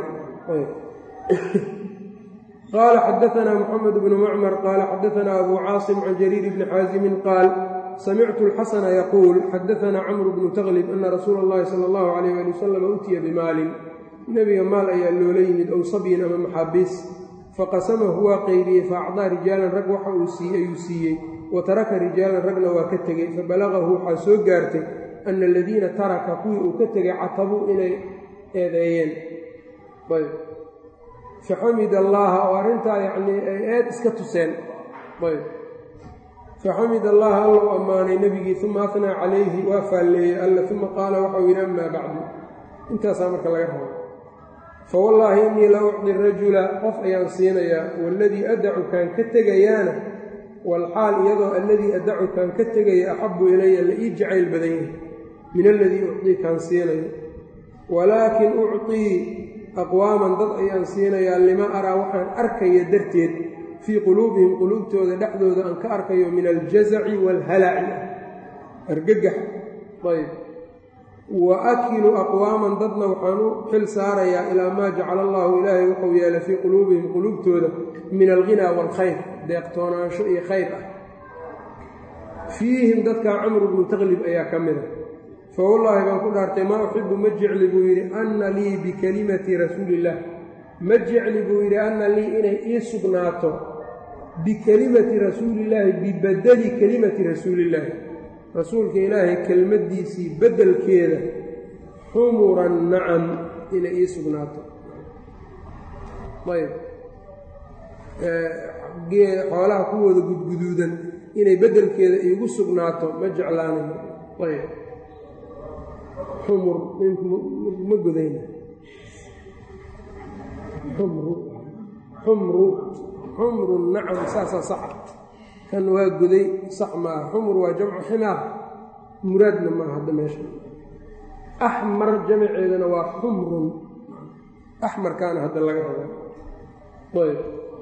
qaala xadaanaa muxamed bnu macmar qaala xadaanaa abu caasim can jariir bni xaasimin qaal samictu alxasana yaquul xadaanaa camru bnu taklib ana rasuula اllahi sala allahu alayh ali wasalam utiya bimaalin nebiga maal ayaa loola yimid ow sabyin ama maxaabiis faqasamahu waa qeybiyey faacdaa rijaalan rag waxa uu siiyey ayuu siiyey wa taraka rijaalan ragna waa ka tegey fabalagahu waxaa soo gaartay ana aladiina taraka kuwii uu ka tegay catabuu inay eedeeyeen ayb faxamid allaaha oo arrintaa yacnii ay eed iska tuseen ayb faxamid allaha alla u ammaanay nebigii uma afnaa calayhi waa faalleeyey alla uma qaala waxau yidhi amaa bacdu intaasaa marka laga rabo fawallaahi innii la ucdi rajula qof ayaan siinayaa waaladii adacu kaan ka tegayaana walxaal iyadoo alladii adacu kaan ka tegaya axabbu ilaya la ii jacayl badan yahay min aladii ucdii kaan siinayo walaakin ucطii aqwaaman dad ayaan siinayaa lima araa waxaan arkaya darteed fii quluubihim quluubtooda dhexdooda aan ka arkayo min aljazaci waalhalaci argagax ayb wa akilu aqwaaman dadna waxaan u xil saarayaa ilaa maa jacala allaahu ilaahay wuxuu yeelay fii quluubihim quluubtooda min alghinaa waalkhayr deeqtoonaansho iyo khayr ah fiihim dadkaa camru bnu taklib ayaa ka mida fa wallaahi baan ku dhaartay maa uxibu ma jecli buu yidhi anna lii bikalimati rasuuliillaah ma jecli buu yidhi anna lii inay ii sugnaato bikelimati rasuulillaahi bibadeli kelimati rasuulillaahi rasuulka ilaahay kelmaddiisii beddelkeeda xumuran nacam inay ii sugnaato ayb xoolaha kuwooda gudguduudan inay beddelkeeda iigu sugnaato ma jeclaanayo ayb xumur ma godayna xumru xumru xumru nacam saasaa saxa kan waa goday sax maaha xumur waa jamcu ximaar muraadna maaha hadda meesha axmar jamaceedana waa xumrun axmarkaana hadda laga raba ayb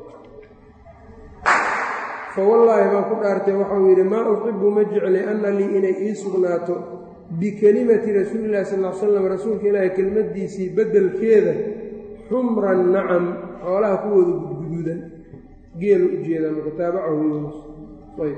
fawallaahi baan ku dhaartay waxau yidhi maa uxibu ma jecli anna lii inay ii sugnaato bikelimati rasuulillahi sal l slam rasuulka ilaahi kelmaddiisii beddelkeeda xumran nacam xoolaha kuwooda gudguduudan geelu ujeedaa marka taabacahu yunus ayb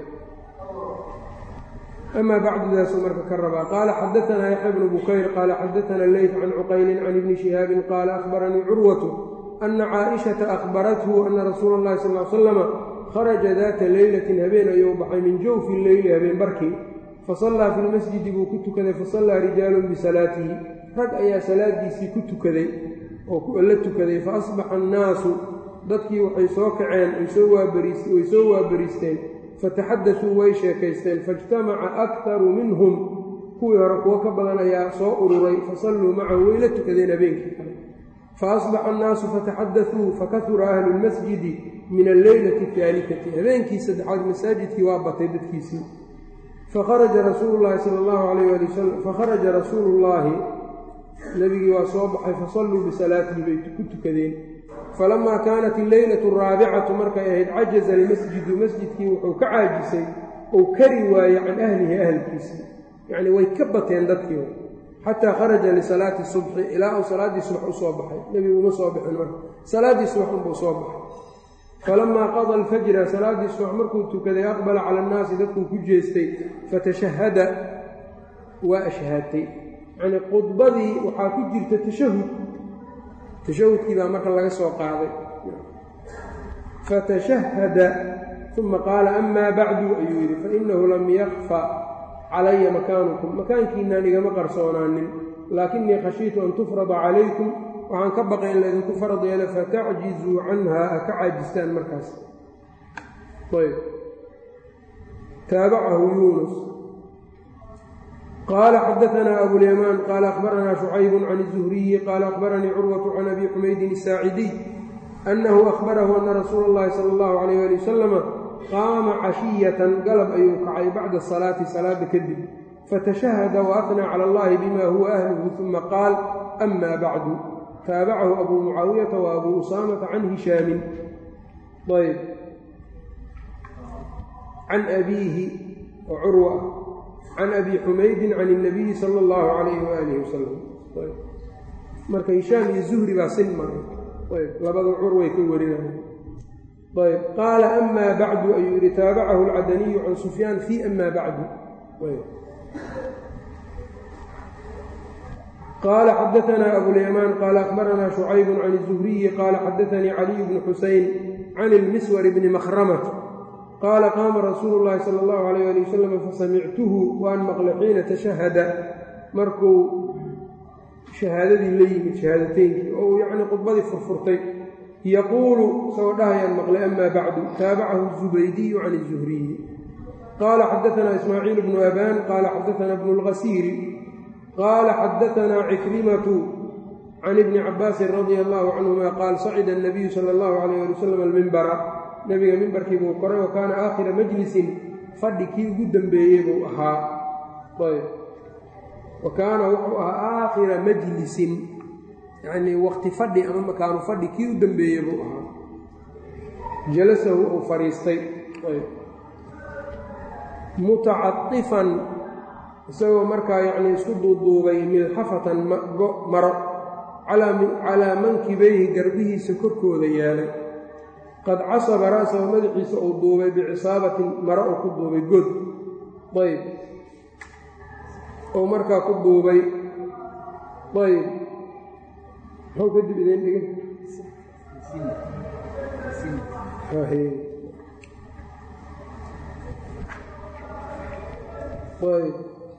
amaa bacdudaasuu marka ka rabaa qaala xadaanaa yaxya bnu bukayr qaala xadaana leyt can cuqaylin can ibni shihaabin qaala akhbaranii curwatu ana caaishata akhbarathu ana rasuula اllahi sal l slama kharaja daata leylatin habeen ayuu baxay min jawfi leyli habeen barkii fasallaa fi lmasjidi buu ku tukaday fasallaa rijaalun bisalaatihi rag ayaa salaadiisii ku tukaday oo la tukaday fa asbaxa annaasu dadkii waxay soo kaceen way soo waabariisteen fataxadasuu way sheekaysteen faijtamaca aktaru minhum kuwii hore kuwo ka badan ayaa soo ururay fasalluu macahu way la tukadeen habeenkii kale faasbaxa annaasu fataxadasuu fakahura ahlu lmasjidi min alleylati ahaalifati habeenkii saddexaad masaajidkii waa batay dadkiisii fakharaja rasuulu llaahi sala allahu alayh ali wasalam fakharaja rasuulu llaahi nebigii waa soo baxay fasalluu bisalaatihi bay ku tukadeen falamaa kaanat alleylatu araabicatu markay ahayd cajaza almasjidu masjidkii wuxuu ka caajisay ou kari waaye can ahlihi ahalkiisii yacnii way ka bateen dadkii xataa kharaja lisalaati subxi ilaa uu salaaddii subax u soo baxay nebigu uma soo bixin marka salaaddii subax unbuu soo baxay falamaa qada alfajra salaaddii subax markuu tukaday aqbala cala annaasi dadkuu ku jeestay fatashahada waa ashhaatay yacnii khudbadii waxaa ku jirta tashahud tashahudkii baa marka laga soo qaaday fatashahada uma qaala amaa bacdu ayuu yidhi fainahu lam yakfa calaya makaanukum makaankiinaan igama qarsoonaanin laakinii khashiitu an tufrada calaykum waxaan ka baqay in laydinku farad yeelo fatacjizuu canhaa ha ka caajistaan markaas ayb taabacahu yuunus qaala xadaanaa abulyamaan qaala akhbaranaa shucaybu can الzuhriyi qaala akhbaranii curwatu can abi xumaydin الsaacidiy annahu akhbarahu ana rasuula اllahi sala اllahu alayh ali wasalama qaama cashiyatan galab ayuu kacay bacda salaati salaada kadib fatashahada waafnaa cala allahi bima huwa ahluhu uma qaal ama bacdu taabacahu abuu mucaawiyata wa abuu usaamata can hishaamin ayb can abiihi oo curwa ah can abi xumaydin can اnabiyi sala اllahu calayhi waalihi wasalam marka hishaam iyo zuhri baa sin maray ayb labada curway ka warinaya ayb qaala ama bacdu ayuu yihi taabacahu alcadaniyu can sufyaan fi ama bacdu qaala xadaanaa abulyamaan qaala akhbaranaa shucaybu can الzuhriyi qaala xadaanii caliy bnu xuseyn can ilmiswar bni makhramat qaala qaama rasuulu llaahi sala allahu alayh ali wasalam fasamictuhu waan maqlay xiina tashahada markuu shahaadadii la yimid shahaadateynkii oo uu yacnii khudbadii furfurtay yaquulu isagoo dhahayaan maqlay ama bacdu taabacahu zubaydiyu can الzuhriyi qaala xadaanaa ismaaciil bnu abaan qaala xadaanaa bnu اlgasiiri qaala xadaanaa cikrimatu can ibni cabaasin radia allahu canhuma qaal sacida الnabiyu sala اllahu alayh ali wasalam almimbara nebiga mimbarkii buu koray wa kaana aakhira majlisin fadhi kii ugu dembeeyey buu ahaa ayb wa kaana wuxuu ahaa aakhira majlisin yacnii waqti fadhi ama makaanu fadhi kii u dembeeyey buu ahaa jalasahu uu fadhiistay mutacatifan isagoo markaa yacnii isku duuduubay milxafatan maro calaa mankibayhi garbihiisa korkooda yeelay qad casaba ra'sahu madaxiisa uu duubay bicisaabatin maro uu ku duubay god ayb ou markaa ku duubay ayb muxuu kadib idin dhigay ayb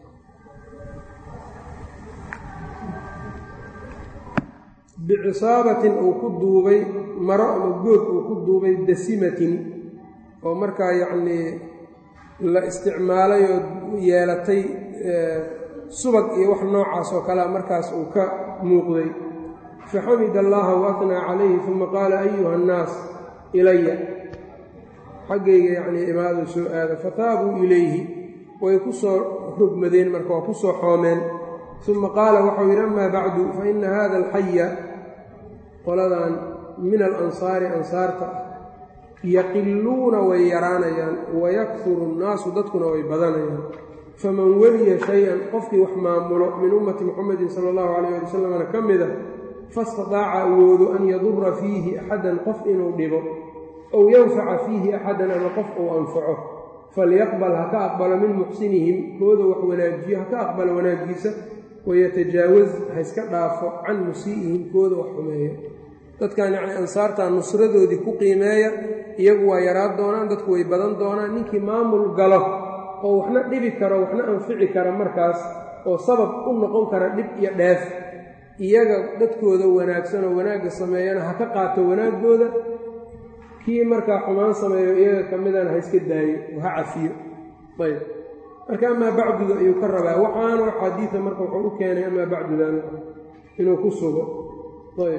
bicisaabatin uu ku duubay maro ama good uu ku duubay dasimatin oo markaa yacnii la isticmaalay oo yeelatay subag iyo wax noocaas oo kalea markaas uu ka muuqday faxamid allaha waatnaa calayhi uma qaala ayuha annaas ilaya xaggayga yacnii imaadu soo aada fataabuu ilayhi way ku soo rogmadeen marka waa ku soo xoomeen uma qaala waxau yidhi amaa bacdu fa ina hada alxaya qoladan min alansaari ansaarta ah yaqiluuna way yaraanayaan wayakfuru nnaasu dadkuna way badanayaan faman weliya shay-an qofkii wax maamulo min ummati muxamedin sala allahu calayh ali wasalamna ka mida fastataaca awoodo an yadura fiihi axadan qof inuu dhibo ow yanfaca fiihi axadan ama qof uu anfaco falyaqbal ha ka aqbalo min muxsinihim kooda wax wanaajiyo ha ka aqbalo wanaagiisa wayatajaawaz ha iska dhaafo can musii'ihim kooda wax xumeeya dadkan yacnii ansaartaa nusradoodii ku qiimeeya iyagu waa yaraan doonaan dadku way badan doonaan ninkii maamul galo oo waxna dhibi karo waxna anfici kara markaas oo sabab u noqon kara dhib iyo dheef iyaga dadkooda wanaagsan oo wanaagga sameeyana ha ka qaato wanaaggooda kii markaa xumaan sameeyo iyaga ka midana ha iska daayo oo ha cafiyo ayb marka amaa bacduda ayuu ka rabaa waxaana xadiida marka wuxuu u keenay amaa bacdudan inuu ku sugo ayb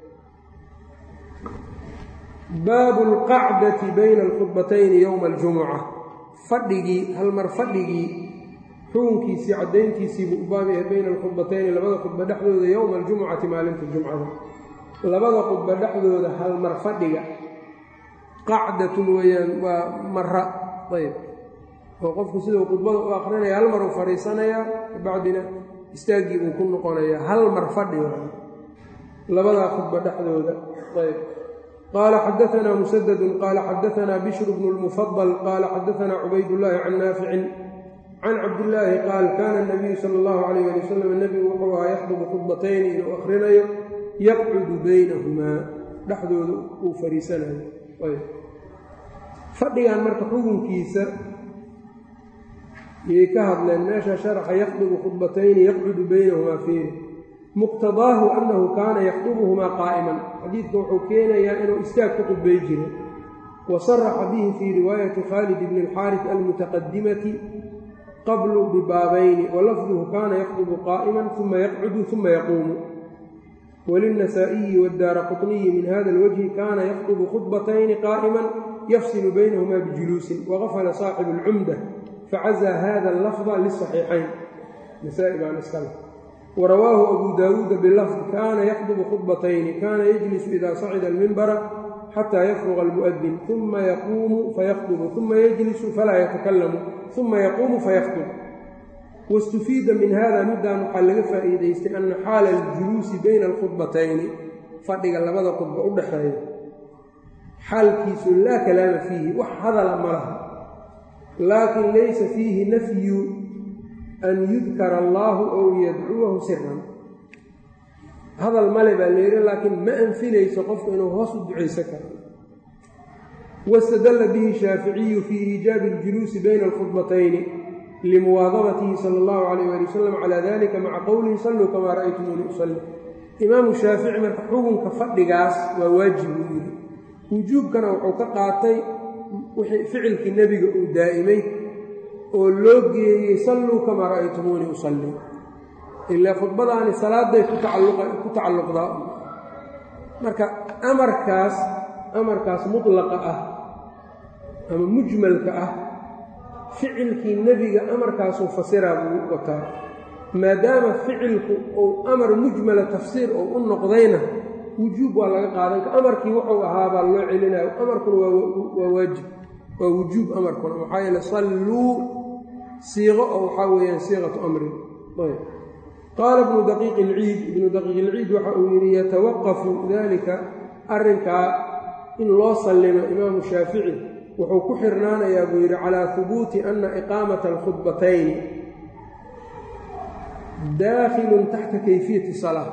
baabu alqacdati bayna alkhudbatayni yowma aljumuca fadhigii halmar fadhigii xukunkiisii caddayntiisiibuu u baab yahay bayna alkhudbatayni labada khudba dhexdooda yowma aljumucati maalinta jumcada labada khudba dhexdooda halmar fadhiga qacdatun weeyaan waa mara ayb oo qofku siduu khudbada u akrinaya hal mar uu fadhiisanayaa kabacdina istaaggii buu ku noqonayaa hal mar fadhi labadaa khudba dhexdooda ayb qaala xadaanaa musadadun qaala xadaanaa bishru bnu lmufadal qaala xadaanaa cubaydullaahi can naaficin can cabdillaahi qaal kaana nabiyu sala allahu calayh ali wasalam nebigu wuxuu ahaa yaxdubu khudbatayni inuu akhrinayo yaqcudu baynahumaa dhexdooda uu fariisanayo fadhigan marka xukunkiisa yay ka hadleen meesha sharaxa yaxdubu khudbatayni yaqcudu baynahumaa fiiri muqtadaahu annahu kaana yaxdubuhumaa qaa'iman xadiidka wuxuu keenayaa inuu istaag ku khudbay jiray wa saraxa bihi fii riwaayati khaalid bni alxaaris almutaqadimati qablu bibaabayni walafduhu kaana yaxdubu qaa'iman uma yaqcudu uma yaquumu wlilnasaa'iyi wadaara quطniyi min hada alwajhi kaana yaxdubu khudbatayni qaa'iman yafsilu baynahumaa bijuluusin waqafala saaxibu اlcumda facazaa hada allafda lisaxiixayn nasaa-i baan iskale warawaahu abu daawuuda bilafd kaana yaxdubu khudbatayni kaana yajlisu ida sacida almimbara xataa yafruqa almu'adin uma yaquumu fayakdubu uma yajlisu falaa yatakalamu uma yaquumu fayaktub wastufiida min hada middan waxaa laga faa'iidaystay ana xaala aljuluusi bayna alkhudbatayni fadhiga labada khudba u dhaxeeya xaalkiisu laa kalaama fiihi wax hadala ma laha laakin laysa fiihi nafyu an yudkara allaahu ow yadcuwahu siran hadal male baa layidhi laakiin ma anfinayso qofku inuu hoos u ducaysan karo wastadalla bihi shaaficiyu fii iijaabi aljuluusi bayna alkhudbatayni limuwaadabatihi sala allahu calayh ali wasalam calaa dalika maca qowlihi salluu kamaa ra'aytumuuni usalli imaamu shaafici marka xukunka fadhigaas waa waajib uu yidhi wujuubkana wuxuu ka qaatay ficilkii nebiga uu daa'imay oo loo geeyey salluu kamaa ra'aytumuuni usalli ilaa khudbadaani salaaday ku tacalluqdaa marka amarkaas amarkaas mutlaqa ah ama mujmalka ah ficilkii nebiga amarkaasuu fasiraa buu wataa maadaama ficilku uu amar mujmala tafsiir oo u noqdayna wujuub waa laga qaadan ka amarkii wuxuu ahaabaa loo celinayo amarkuna waa waajib waa wujuub amarkuna maxaa yeele salluu siiqo oo waxaa weeyaan siiqatu amrin qaala ibnu daqiiqi ilciid ibnu daqiiq ilciid waxa uu yidhi yatawaqafu dalika arrinkaa in loo sallimo imaamu shaafici wuxuu ku xirnaanayaa buu yidhi calaa hubuuti ana iqaamata alkhudbatayni daakhilun taxta kayfiyati salaa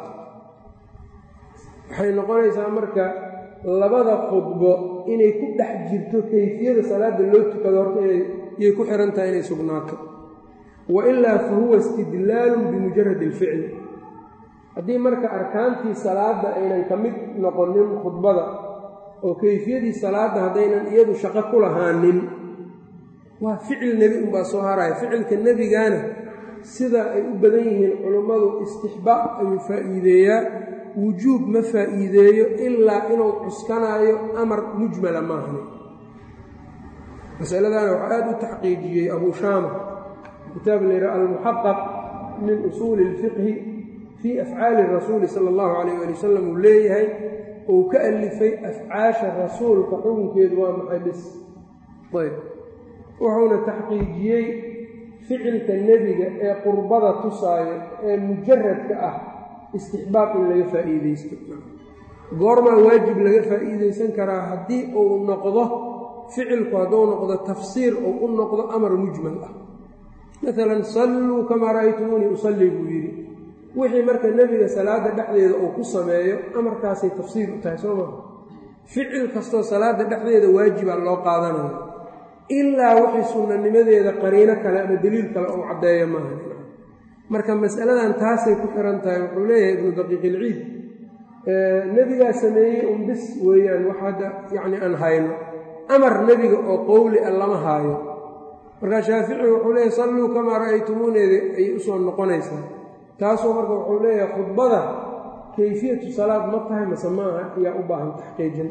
waxay noqonaysaa marka labada khudbo inay ku dhex jirto kayfiyada salaada loo tukado horta inayay ku xihan tahay inay sugnaato wa ilaa fa huwa istidlaalun bimujaradi alficli haddii marka arkaantii salaadda aynan ka mid noqonin khudbada oo kayfiyadii salaadda haddaynan iyadu shaqo ku lahaanin waa ficil nebi unbaa soo haraya ficilka nebigaana sida ay u badan yihiin culummadu istixbaab ayuu faa'iideeyaa wujuub ma faa'iideeyo ilaa inuu cuskanaayo amar mujmala maahan masaladaana waxaa aad u taxqiijiyey abuu shaama kitaab layidhaha almuxaqaq min usuuli ilfiqhi fii afcaali rasuuli sala allahu calayh ali wasalam uu leeyahay uu ka alifay afcaasha rasuulka xukunkeedu waa maxay bis ayb wuxuuna taxqiijiyey ficilka nebiga ee qurbada tusaayo ee mujaradka ah istixbaab in laga faa'iidaysto goormaa waajib laga faa'iidaysan karaa haddii uu noqdo ficilku hadduu noqdo tafsiir uu u noqdo amar mujmal ah maalan salluu kamaa ra'aytumuunii usallii buu yidhi wixii marka nebiga salaadda dhexdeeda uu ku sameeyo amarkaasay tafsiir u tahay soo maa ficil kastoo salaadda dhexdeeda waajibaa loo qaadanaya ilaa wixii sunnanimadeeda qariino kale ama deliil kale uu caddeeyo maaha marka masaladan taasay ku xihan tahay wuxuu leeyahay ibnu daqiiq ilciid nebigaa sameeyey un bis weeyaan wax hadda yacni aan hayno amar nebiga oo qowli a lama haayo markaa shaafici wuxuu leeyahay salluu kamaa ra'aytumuuneeda ayay usoo noqonaysaa taasoo marka wuxuu leeyahay khudbada kayfiyatu salaad ma tahay mase maaha ayaa u baahan taxqiijin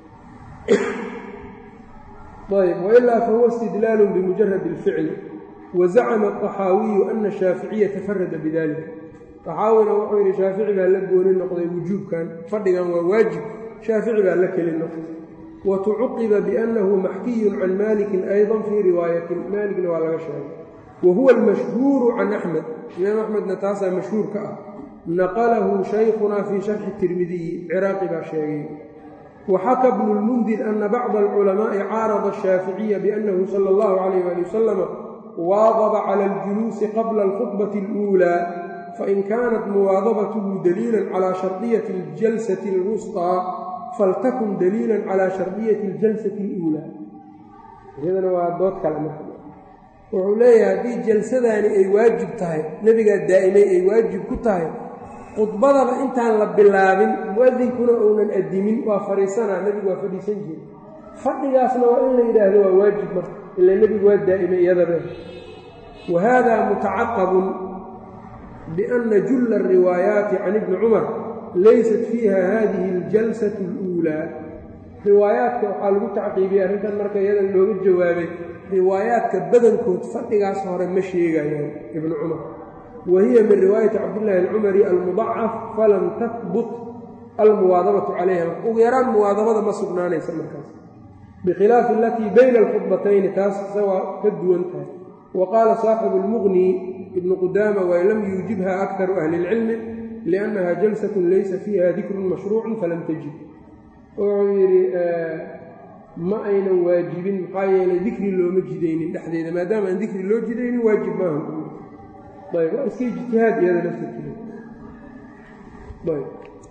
ayb wailaa fahuwa istidlaalun bimujaradi alficli wazacama aطaxaawiyu ana shaaficiya tafarada bidalika طaxaawina wuxuu yidhi shaafici baa la gooni noqday wujuubkan fadhigan waa waajib shaafici baa la keli noqday watucuqiba biannahu maxkiyun can maalikin ayضa fii riwaayatin maalikna waa laga sheegay wa huwa almashhuuru can axmed imaam axmedna taasaa mashhuurka ah naqalahu shaykhuna fii sharxi tirmidiyi ciraaqi baa sheegay waxaka bnu lmundir ana bacda alculamaa'i caarada ashaaficiya biannahu sala allahu calayh ali wasalama waadaba cala aljuluusi qabla alkhudbati اluulaa fain kaanat muwaadabatuhu daliila calى shardiyati aljalsati اlwusطىa faltakun daliila calى shardiyati aljalsati اluulaa iyadana waa dood kale marka wuxuu leeyahay haddii jalsadaani ay waajib tahay nebigaa daa'imay ay waajib ku tahay khudbadaba intaan la bilaabin mu'adinkuna uunan addimin waa fadhiisanaa nebigu waa fadhiisan jiri fadhigaasna waa in la yidhaahdo waa waajib marka ila nebigu waa daa'imay iyadaba wa haada mutacaqabun bianna julla ariwaayaati can ibni cumar laysat fiiha hadihi aljalsatu اluulaa riwaayaadka waxaa lagu tacqiibiyey arrintan marka iyada looga jawaabay riwaayaadka badankood fadhigaas hore ma sheegayaan ibnu cumar wa hiya min riwaayati cabdillaahi alcumari almudacaf falam tahbut almuwaadabatu calayha ugu yaraan muwaadabada ma sugnaanaysa markaas bikhilaafi alatii bayna alkhudbatayni taas isawaa ka duwan tahay wa qaala saaxibu lmuqni ibnu qudaama wa lam yuujibha aktaru ahli اlcilmi liannaha jalsatun laysa fiiha dikrun mashruucun falam tajib wuxuu yidhi ma aynan waajibin maxaa yeelay dikri looma jidaynin dhexdeeda maadaama aan dikri loo jidaynin waajib maaha ayb waa iska ijtihaad iyada laftirkeeda ayb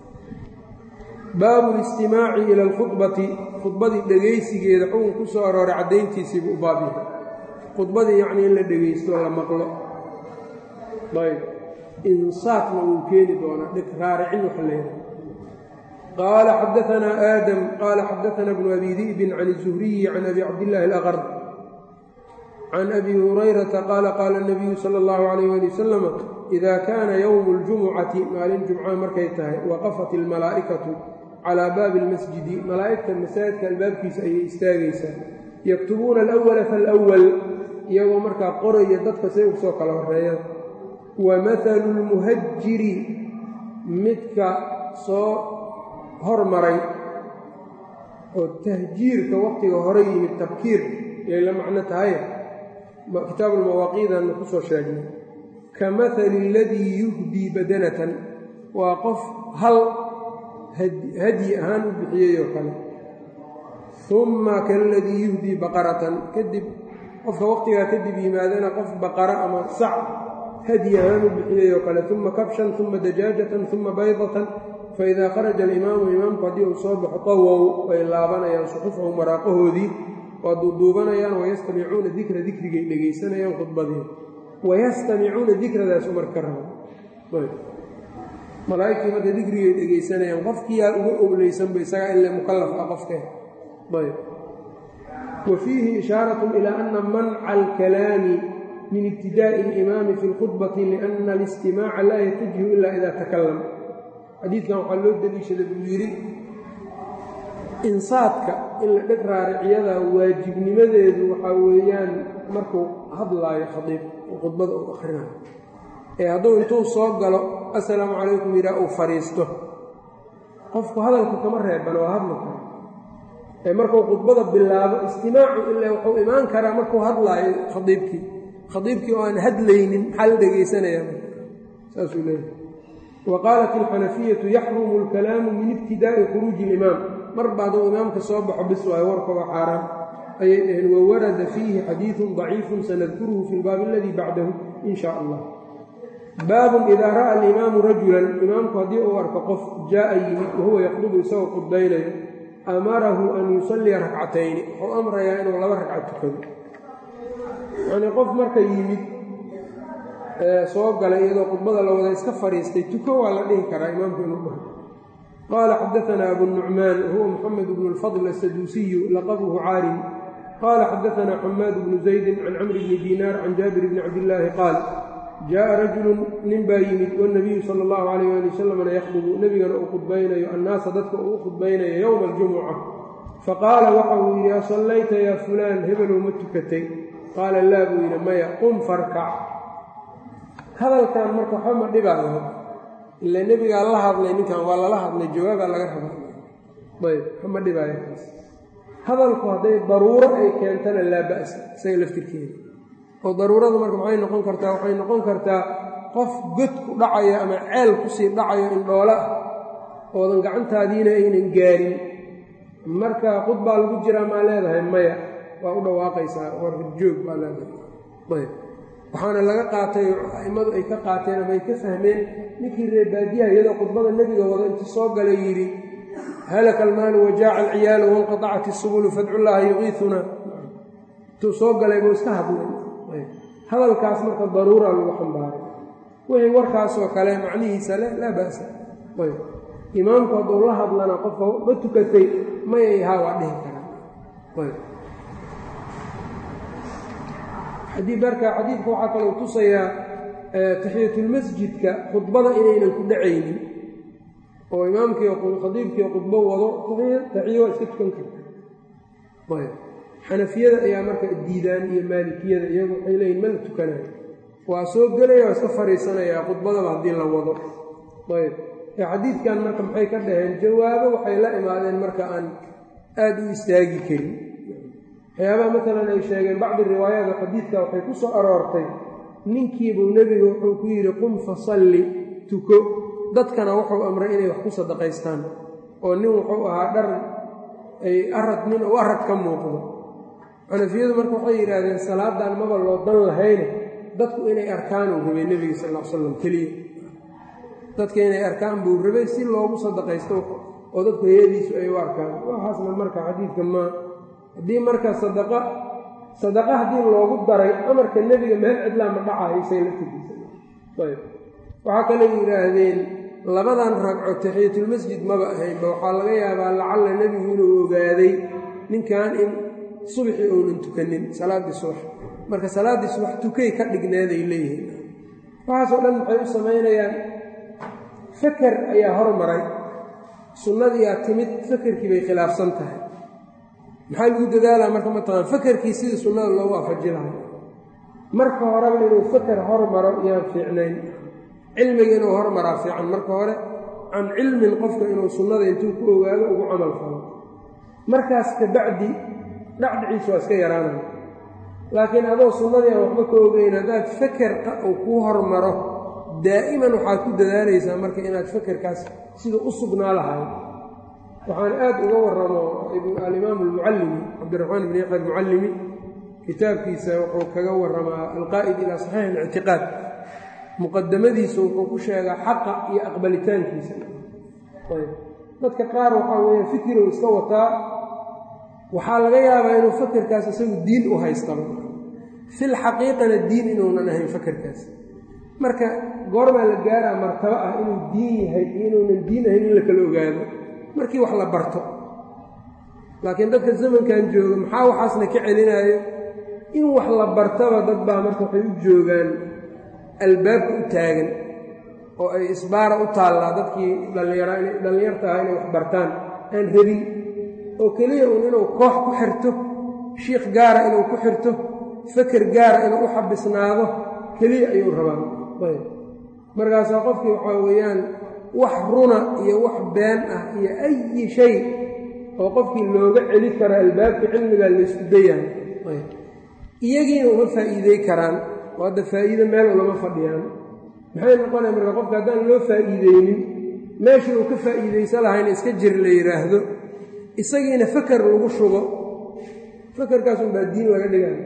baabu listimaaci ila alkhudbati khudbadii dhegaysigeeda xukun ku soo arooray caddayntiisiibuu u baab yahay khudbadii yacnii in la dhegaysto la maqlo ayb insaafna wuu keeni doonaa dhig raaricin waxa leedahay qال xdثna آdم qال xdثna بن أbي ذئب عن الزهري عن أbي cabdاللahi الأqر عن أbي هريرةa qال qاl النبyu slى الlه عليه لي وsلم إida kana yوم الجuمcaةi maalin jumca markay tahay waqafat الmalaaئkaةu calى baabi الmasjidi malaa'igta masaajidka albaabkiisa ayay istaagaysaa yaktubuuna الأوla faالأwل iyagoo markaa qoraya dadka say usoo kala horeeyaan wamaثlu الmuhajiri midka soo hormaray oo tahjiirka waqtiga hore yimid tabkiir yay la macno tahay kitaabuulmawaaqiidanna ku soo sheegnay ka mahali aladii yuhdii badanatan waa qof hal hadyi ahaan u bixiyey oo kale humma kaaladii yuhdii baqaratan kadib qofka waqtigaa kadib yimaadana qof baqara ama sac hadyi ahaan u bixiyey oo kale uma kabshan uma dajaajatan uma baydatan faidaa kharaja alimaamu imaamku haddii uu soo baxo qawow way laabanayaan suxufahum waraaqahoodii waa duuduubanayaan wayastamicuuna dikra dikrigay dhegaysanayaan khudbadii wayastamicuuna dikradaas umar ka raba malaa'igtii marka dikrigay dhegaysanayaan qofkiyaa uga owleysanba isagaa ile mukallaf ah qofkee ayb wa fiihi ishaaratun ilaa ana manca alkalaami min ibtidaa'i alimaami fi lkhudbati lianna alistimaaca laa yatajihu ila ida takalam xadiidkan waxaa loo deliishada buu yidhi insaadka in la dheg raariciyada waajibnimadeedu waxaa weeyaan markuu hadlaayo khadiib oo khudbada uu akhrinayo ee hadduu intuu soo galo assalaamu calaykum yidhaah uu fadhiisto qofku hadalku kama reeban waa hadli kara ee markuu khudbada bilaabo istimaacu ilaa wuxuu imaan karaa markuu hadlaayo khadiibkii khadiibkii oo aan hadlaynin maxaa la dhegaysanaya saasuu leeyahay waqaalat alxanafiyatu yaxrumu alkalaamu min ibtidaa'i khuruuji ilimaam marba hadduu imaamka soo baxo bis waayo warka waa xaaraan ayay dhaheen wawarada fiihi xadiidun daciifun sanadkuruhu fi lbaabi aladii bacdahu in shaa allah baabun idaa ra'a alimaamu rajulan imaamku haddii uu arko qof jaa'a yimid wahuwa yaqdubu isagoo khudbaynayo amarahu an yusalliya rakcatayni wuxuu amrayaa inuu laba ragca tukado yacnii qof marka yimid soo galay iyadoo khudbada la wada iska fadhiistay tuko waa la dhihi karaa imaamku inuu dhaho qaala xadaanaa abu nucmaan wahuwa muxamed bnu lfadl asaduusiyu laqabuhu caarim qaala xadaanaa xamaad bnu zaydin can camri bni diinaar can jaabir bni cabdillaahi qaal jaaءa rajulun nin baa yimid wاnabiyu sala اllahu alayh ali wasalamna yakhdubu nebigana uu khudbaynayo annaasa dadka uu u khudbaynayo yowma aljumuca faqaala waxa uu yidhi asallayta yaa fulaan hebelow ma tukatay qaala laa buu yidhi maya qum farkac hadalkan marka waxba ma dhibaayo ila nebigaa la hadlay ninkan waa lala hadlay jawaabaa laga raba ayb waxba ma dhibaayo kaas hadalku hadday daruuro ay keentana laa ba'sa isaga laftirkeeda oo daruuradu marka maxay noqon kartaa waxay noqon kartaa qof god ku dhacayo ama ceel kusii dhacayo indhoolo ah oodan gacantaadiina aynan gaarin marka khud baa lagu jiraa maa leedahay maya waa u dhawaaqaysaa war joog baa leedahay ayb waxaana laga qaatay a'immadu ay ka qaateen ama ay ka fahmeen ninkii reebaadiyaha iyadoo khudbada nebiga wado inta soo galay yidhi halaka almaalu wajaaca alciyaalu wanqatacat isubulu fadcullaaha yuqiiuna intuu soo galay buu iska hadlay hadalkaas marka daruura lagu xambaaray wixii warkaasoo kale macnihiisa le laa ba'sa ayb imaamku hadduu la hadlana qofka ma tukatay mayay haa waa dhihi karaa ayb xadii marka xadiidka waxaa kaloo tusayaa taxiyatulmasjidka khudbada inaynan ku dhacaynin oo imaamkii khadiibkii khudbo wado taxiyo waa iska tukan karta ayb xanafiyada ayaa marka diidaan iyo maalikiyada iyagu waxay leeyihin ma la tukanayo waa soo gelaya waa iska fariisanayaa khudbadaba haddii la wado ayb xadiidkan marka maxay ka dhaheen jawaabo waxay la imaadeen marka aan aada u istaagi karin waxyaabaha maalan ay sheegeen bacdi riwaayaada xadiidka waxay ku soo aroortay ninkiibuu nebigu wuxuu ku yidhi qum fasalli tuko dadkana wuxuu amray inay wax ku sadaqaystaan oo nin wuxuu ahaa dhar ay arad nin uu arad ka muuqdo xanafiyadu marka waxay yidhaahdeen salaadan maba loo dan lahayne dadku inay arkaan uu rabay nebiga sal l slam keliya dadka inay arkaan buu rabay si loogu sadaqaysto oo dadku hayadiisu ay u arkaan waxaasna marka xadiidka ma haddii marka sadaqa sadaqa haddii loogu daray amarka nebiga meel cidlaa ma dhacayo say laftigiisa ayb waxaa kaloo yidhaahdeen labadan ragco taxiyatulmasjid maba ahaynba waxaa laga yaabaa lacalla nebigu inuu ogaaday ninkan in subxii uunan tukanin salaaddii subax marka salaaddii subax tukay ka dhigneeday leeyihiin waxaasoo dhan maxay u samaynayaan faker ayaa hormaray sunnadiiaa timid fakerkii bay khilaafsan tahay maxaa lagu dadaalaa marka mataqaan fakerkii sidii sunnada loogu afaji lahay marka horeba inuu faker hormaro yaan fiicnayn cilmiga inuu hormaraa fiican marka hore can cilmin qofka inuu sunnada intuu ku ogaado ugu camal falo markaas kabacdi dhacdhiciisu waa iska yaraanaya laakiin adoo sunnadii aan waxba ka ogeyn haddaad faker uu kuu hormaro daa'iman waxaad ku dadaalaysaa marka inaad fakerkaas sida u sugnaa lahay waxaan aad uga waramo alimaam almucallimi cabdiraxmaan ibn yaxya almucallimi kitaabkiisa wuxuu kaga waramaa alqaa'id ilaa saxiix alictiqaad muqadamadiisa wuxuu ku sheegaa xaqa iyo aqbalitaankiisa ayb dadka qaar waxaa weeye fikirow iska wataa waxaa laga yaabaa inuu fakerkaas isagu diin u haystaba fil xaqiiqana diin inuunan ahayn fakerkaas marka goormaa la gaaraa martabo ah inuu diin yahay iyo inuunan diin ahayn in la kala ogaado markii wax la barto laakiin dadka zamankan jooga maxaa waxaasna ka celinaayo in wax la bartaba dad baa marka waxay u joogaan albaabka u taagan oo ay isbaara u taallaa dadkii dhallinyarta ah inay wax bartaan aan rabin oo keliya uun inuu koox ku xirto shiikh gaara inuu ku xirto faker gaara inuu u xabisnaado keliya ayuu rabaa ayb markaasaa qofkii waxaa weeyaan wax runa iyo wax been ah iyo ayi shay oo qofkii looga celi karo albaabka cilmigaa laysku dayahay ayb iyagiina uma faa'iidey karaan oo hadda faa'iide meel ulama fadhiyaan maxay noqonaya marka qofka haddaan loo faa'iideynin meeshii uu ka faa'iidaysa lahayna iska jir la yidhaahdo isagiina faker lagu shubo fakerkaasun baa diin laga dhigayo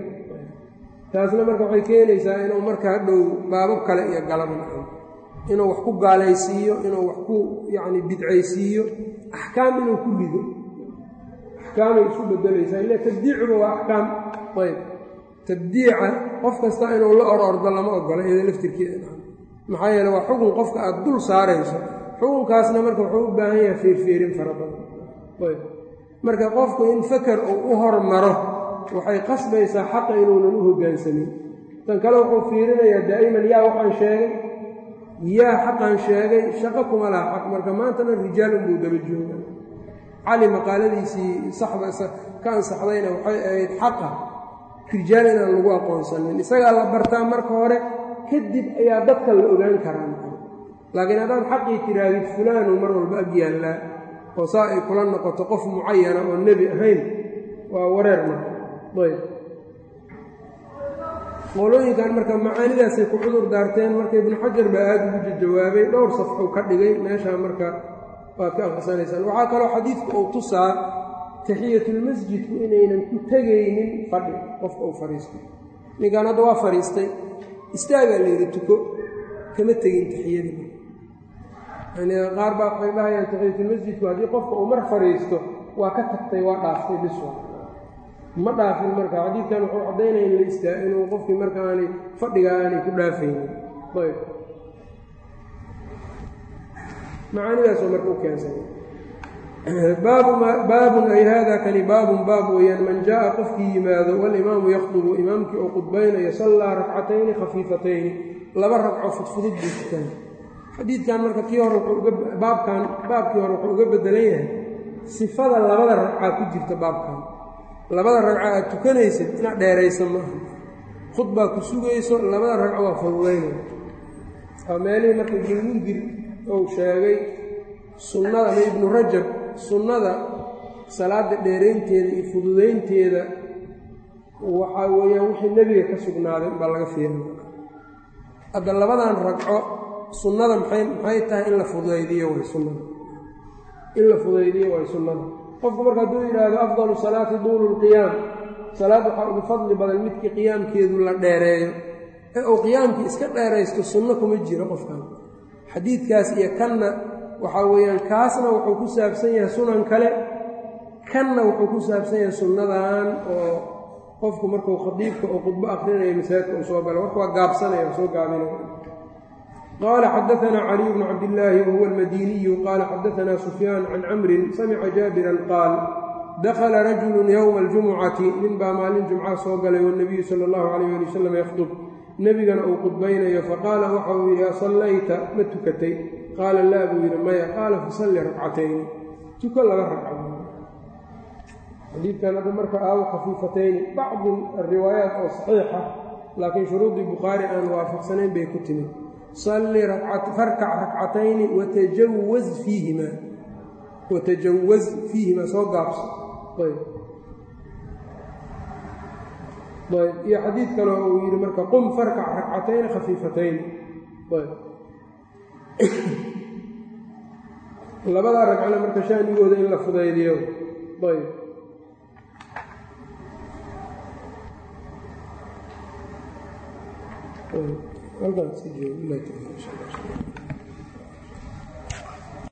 taasna marka waxay keenaysaa inuu marka hadhow baabab kale iyo galaba naco inuu wax ku gaalaysiiyo inuu wax ku yacni bidcaysiiyo axkaam inuu ku rido axkaamay isu bedelaysaa ila tabdiicuba waa axkaam ayb tabdiica qof kasta inuu la or ordo lama ogola iyada laftirkeeda maxaa yeele waa xukun qofka aad dul saarayso xukunkaasna marka wuxuu u baahan yahay feerfeerin fara badan ayb marka qofku in faker uu u hormaro waxay qasbaysaa xaqa inuunan u hoggaansamin tan kale wuxuu fiirinayaa daa'iman yaa waxaan sheegay yaa xaqan sheegay shaqo kuma laha xaq marka maantana rijaal unbuu daba jooga cali maqaaladiisii saxda ka ansaxdayna waxay ahayd xaqa rijaal inaan lagu aqoonsanin isagaa la bartaa marka hore kadib ayaa dadka la ogaan karaa laakiin haddaad xaqii tiraadid fulaanu mar walba ag yaallaa oo saa ay kula noqoto qof mucayana oo nebi ahayn waa wareer marka ayb qolooyinkan marka macaanidaasay ku cudur daarteen marka ibnu xajar baa aada ugu jawaabay dhowr safxuu ka dhigay meeshaa marka waad ka akhrisanaysaan waxaa kaloo xadiidka uu tusaa taxiyatulmasjidku inaynan ku tegaynin fadhi qofka uu fadhiisto ninkan hadda waa fadhiistay istaagaa layidhi tuko kama tegin taxiyadii yani qaar baa waxay dhahayaan taxiyatulmasjidku haddii qofka uu mar fadhiisto waa ka tagtay waa dhaaftay biswa ma dhaafin marka xadiidkan wuxuu caddaynaya in la istaa inuu qofkii marka aanay fadhiga aanay ku dhaafaynin ayb macaanidaasoo marka u keensay baabun ay hada kani baabun baab weeyaan man jaءa qofkii yimaado walimaamu yakdubu imaamkii oo qudbaynayo sallaa rakcatayni khafiifatayni laba ragco fudfudud buu tukan xadiidkan marka kii hore baabkan baabkii hore wuxuu uga bedelan yahay sifada labada ragcaa ku jirta baabkan labada ragca aad tukanaysid inaad dheerayso maaha khudbaa ku sugayso labada ragco waa fududaynaya waa meelihii marka ibnulmundir ou sheegay sunnada ama ibnu rajab sunnada salaada dheeraynteeda iyo fududaynteeda waxaa weeyaan wixii nebiga ka sugnaaday baa laga fiirin hadda labadan ragco sunnada maxay maxay tahay in la fudaydiyo way sunnada in la fudaydiyo way sunnada qofku marka hadduu yidhaahdo afdalu salaati duulu lqiyaam salaad waxaa ugu fadli badan midkii qiyaamkeedu la dheereeyo ee uu qiyaamkii iska dheeraysto sunno kuma jiro qofkan xadiidkaas iyo kanna waxaa weeyaan kaasna wuxuu ku saabsan yahay sunan kale kanna wuxuu ku saabsan yahay sunnadan oo qofku markuu khadiibka oo khudbo akrinayo masaajidka uu soo galo marka waa gaabsanaya soo gaabinaya qaala xadaanaa caliy bnu cabdillaahi wahuwa almadiniyu qaala xadaanaa sufyaan can camrin samica jaabiran qaal dakhala rajulu yowma aljumucati nin baa maalin jumca soo galay wanabiyu sala allahu calayh ali wasalam yakhdub nebigana uu khudbaynayo faqaala waxa uu yidhi asallayta ma tukatay qaala laa buu yidhi maya qaala fasalli rakcatayni tuko laba ragca xadiidkan hadda marka aawo khafiifatayni bacdi ariwaayaat oo saxiixa laakiin shuruudii bukhaari aan waafaqsanayn bay ku timid salli farkac rakcatayni watajawaz fiihimaa watajawaz fiihimaa soo gaabso ayb ayb iyo xadiid kale uu yidhi marka qum farkac rakcatayni khafiifatayni ayb labadaa ragcana marka shaanigooda in la fudaydiyo ayb halkaan sii joogo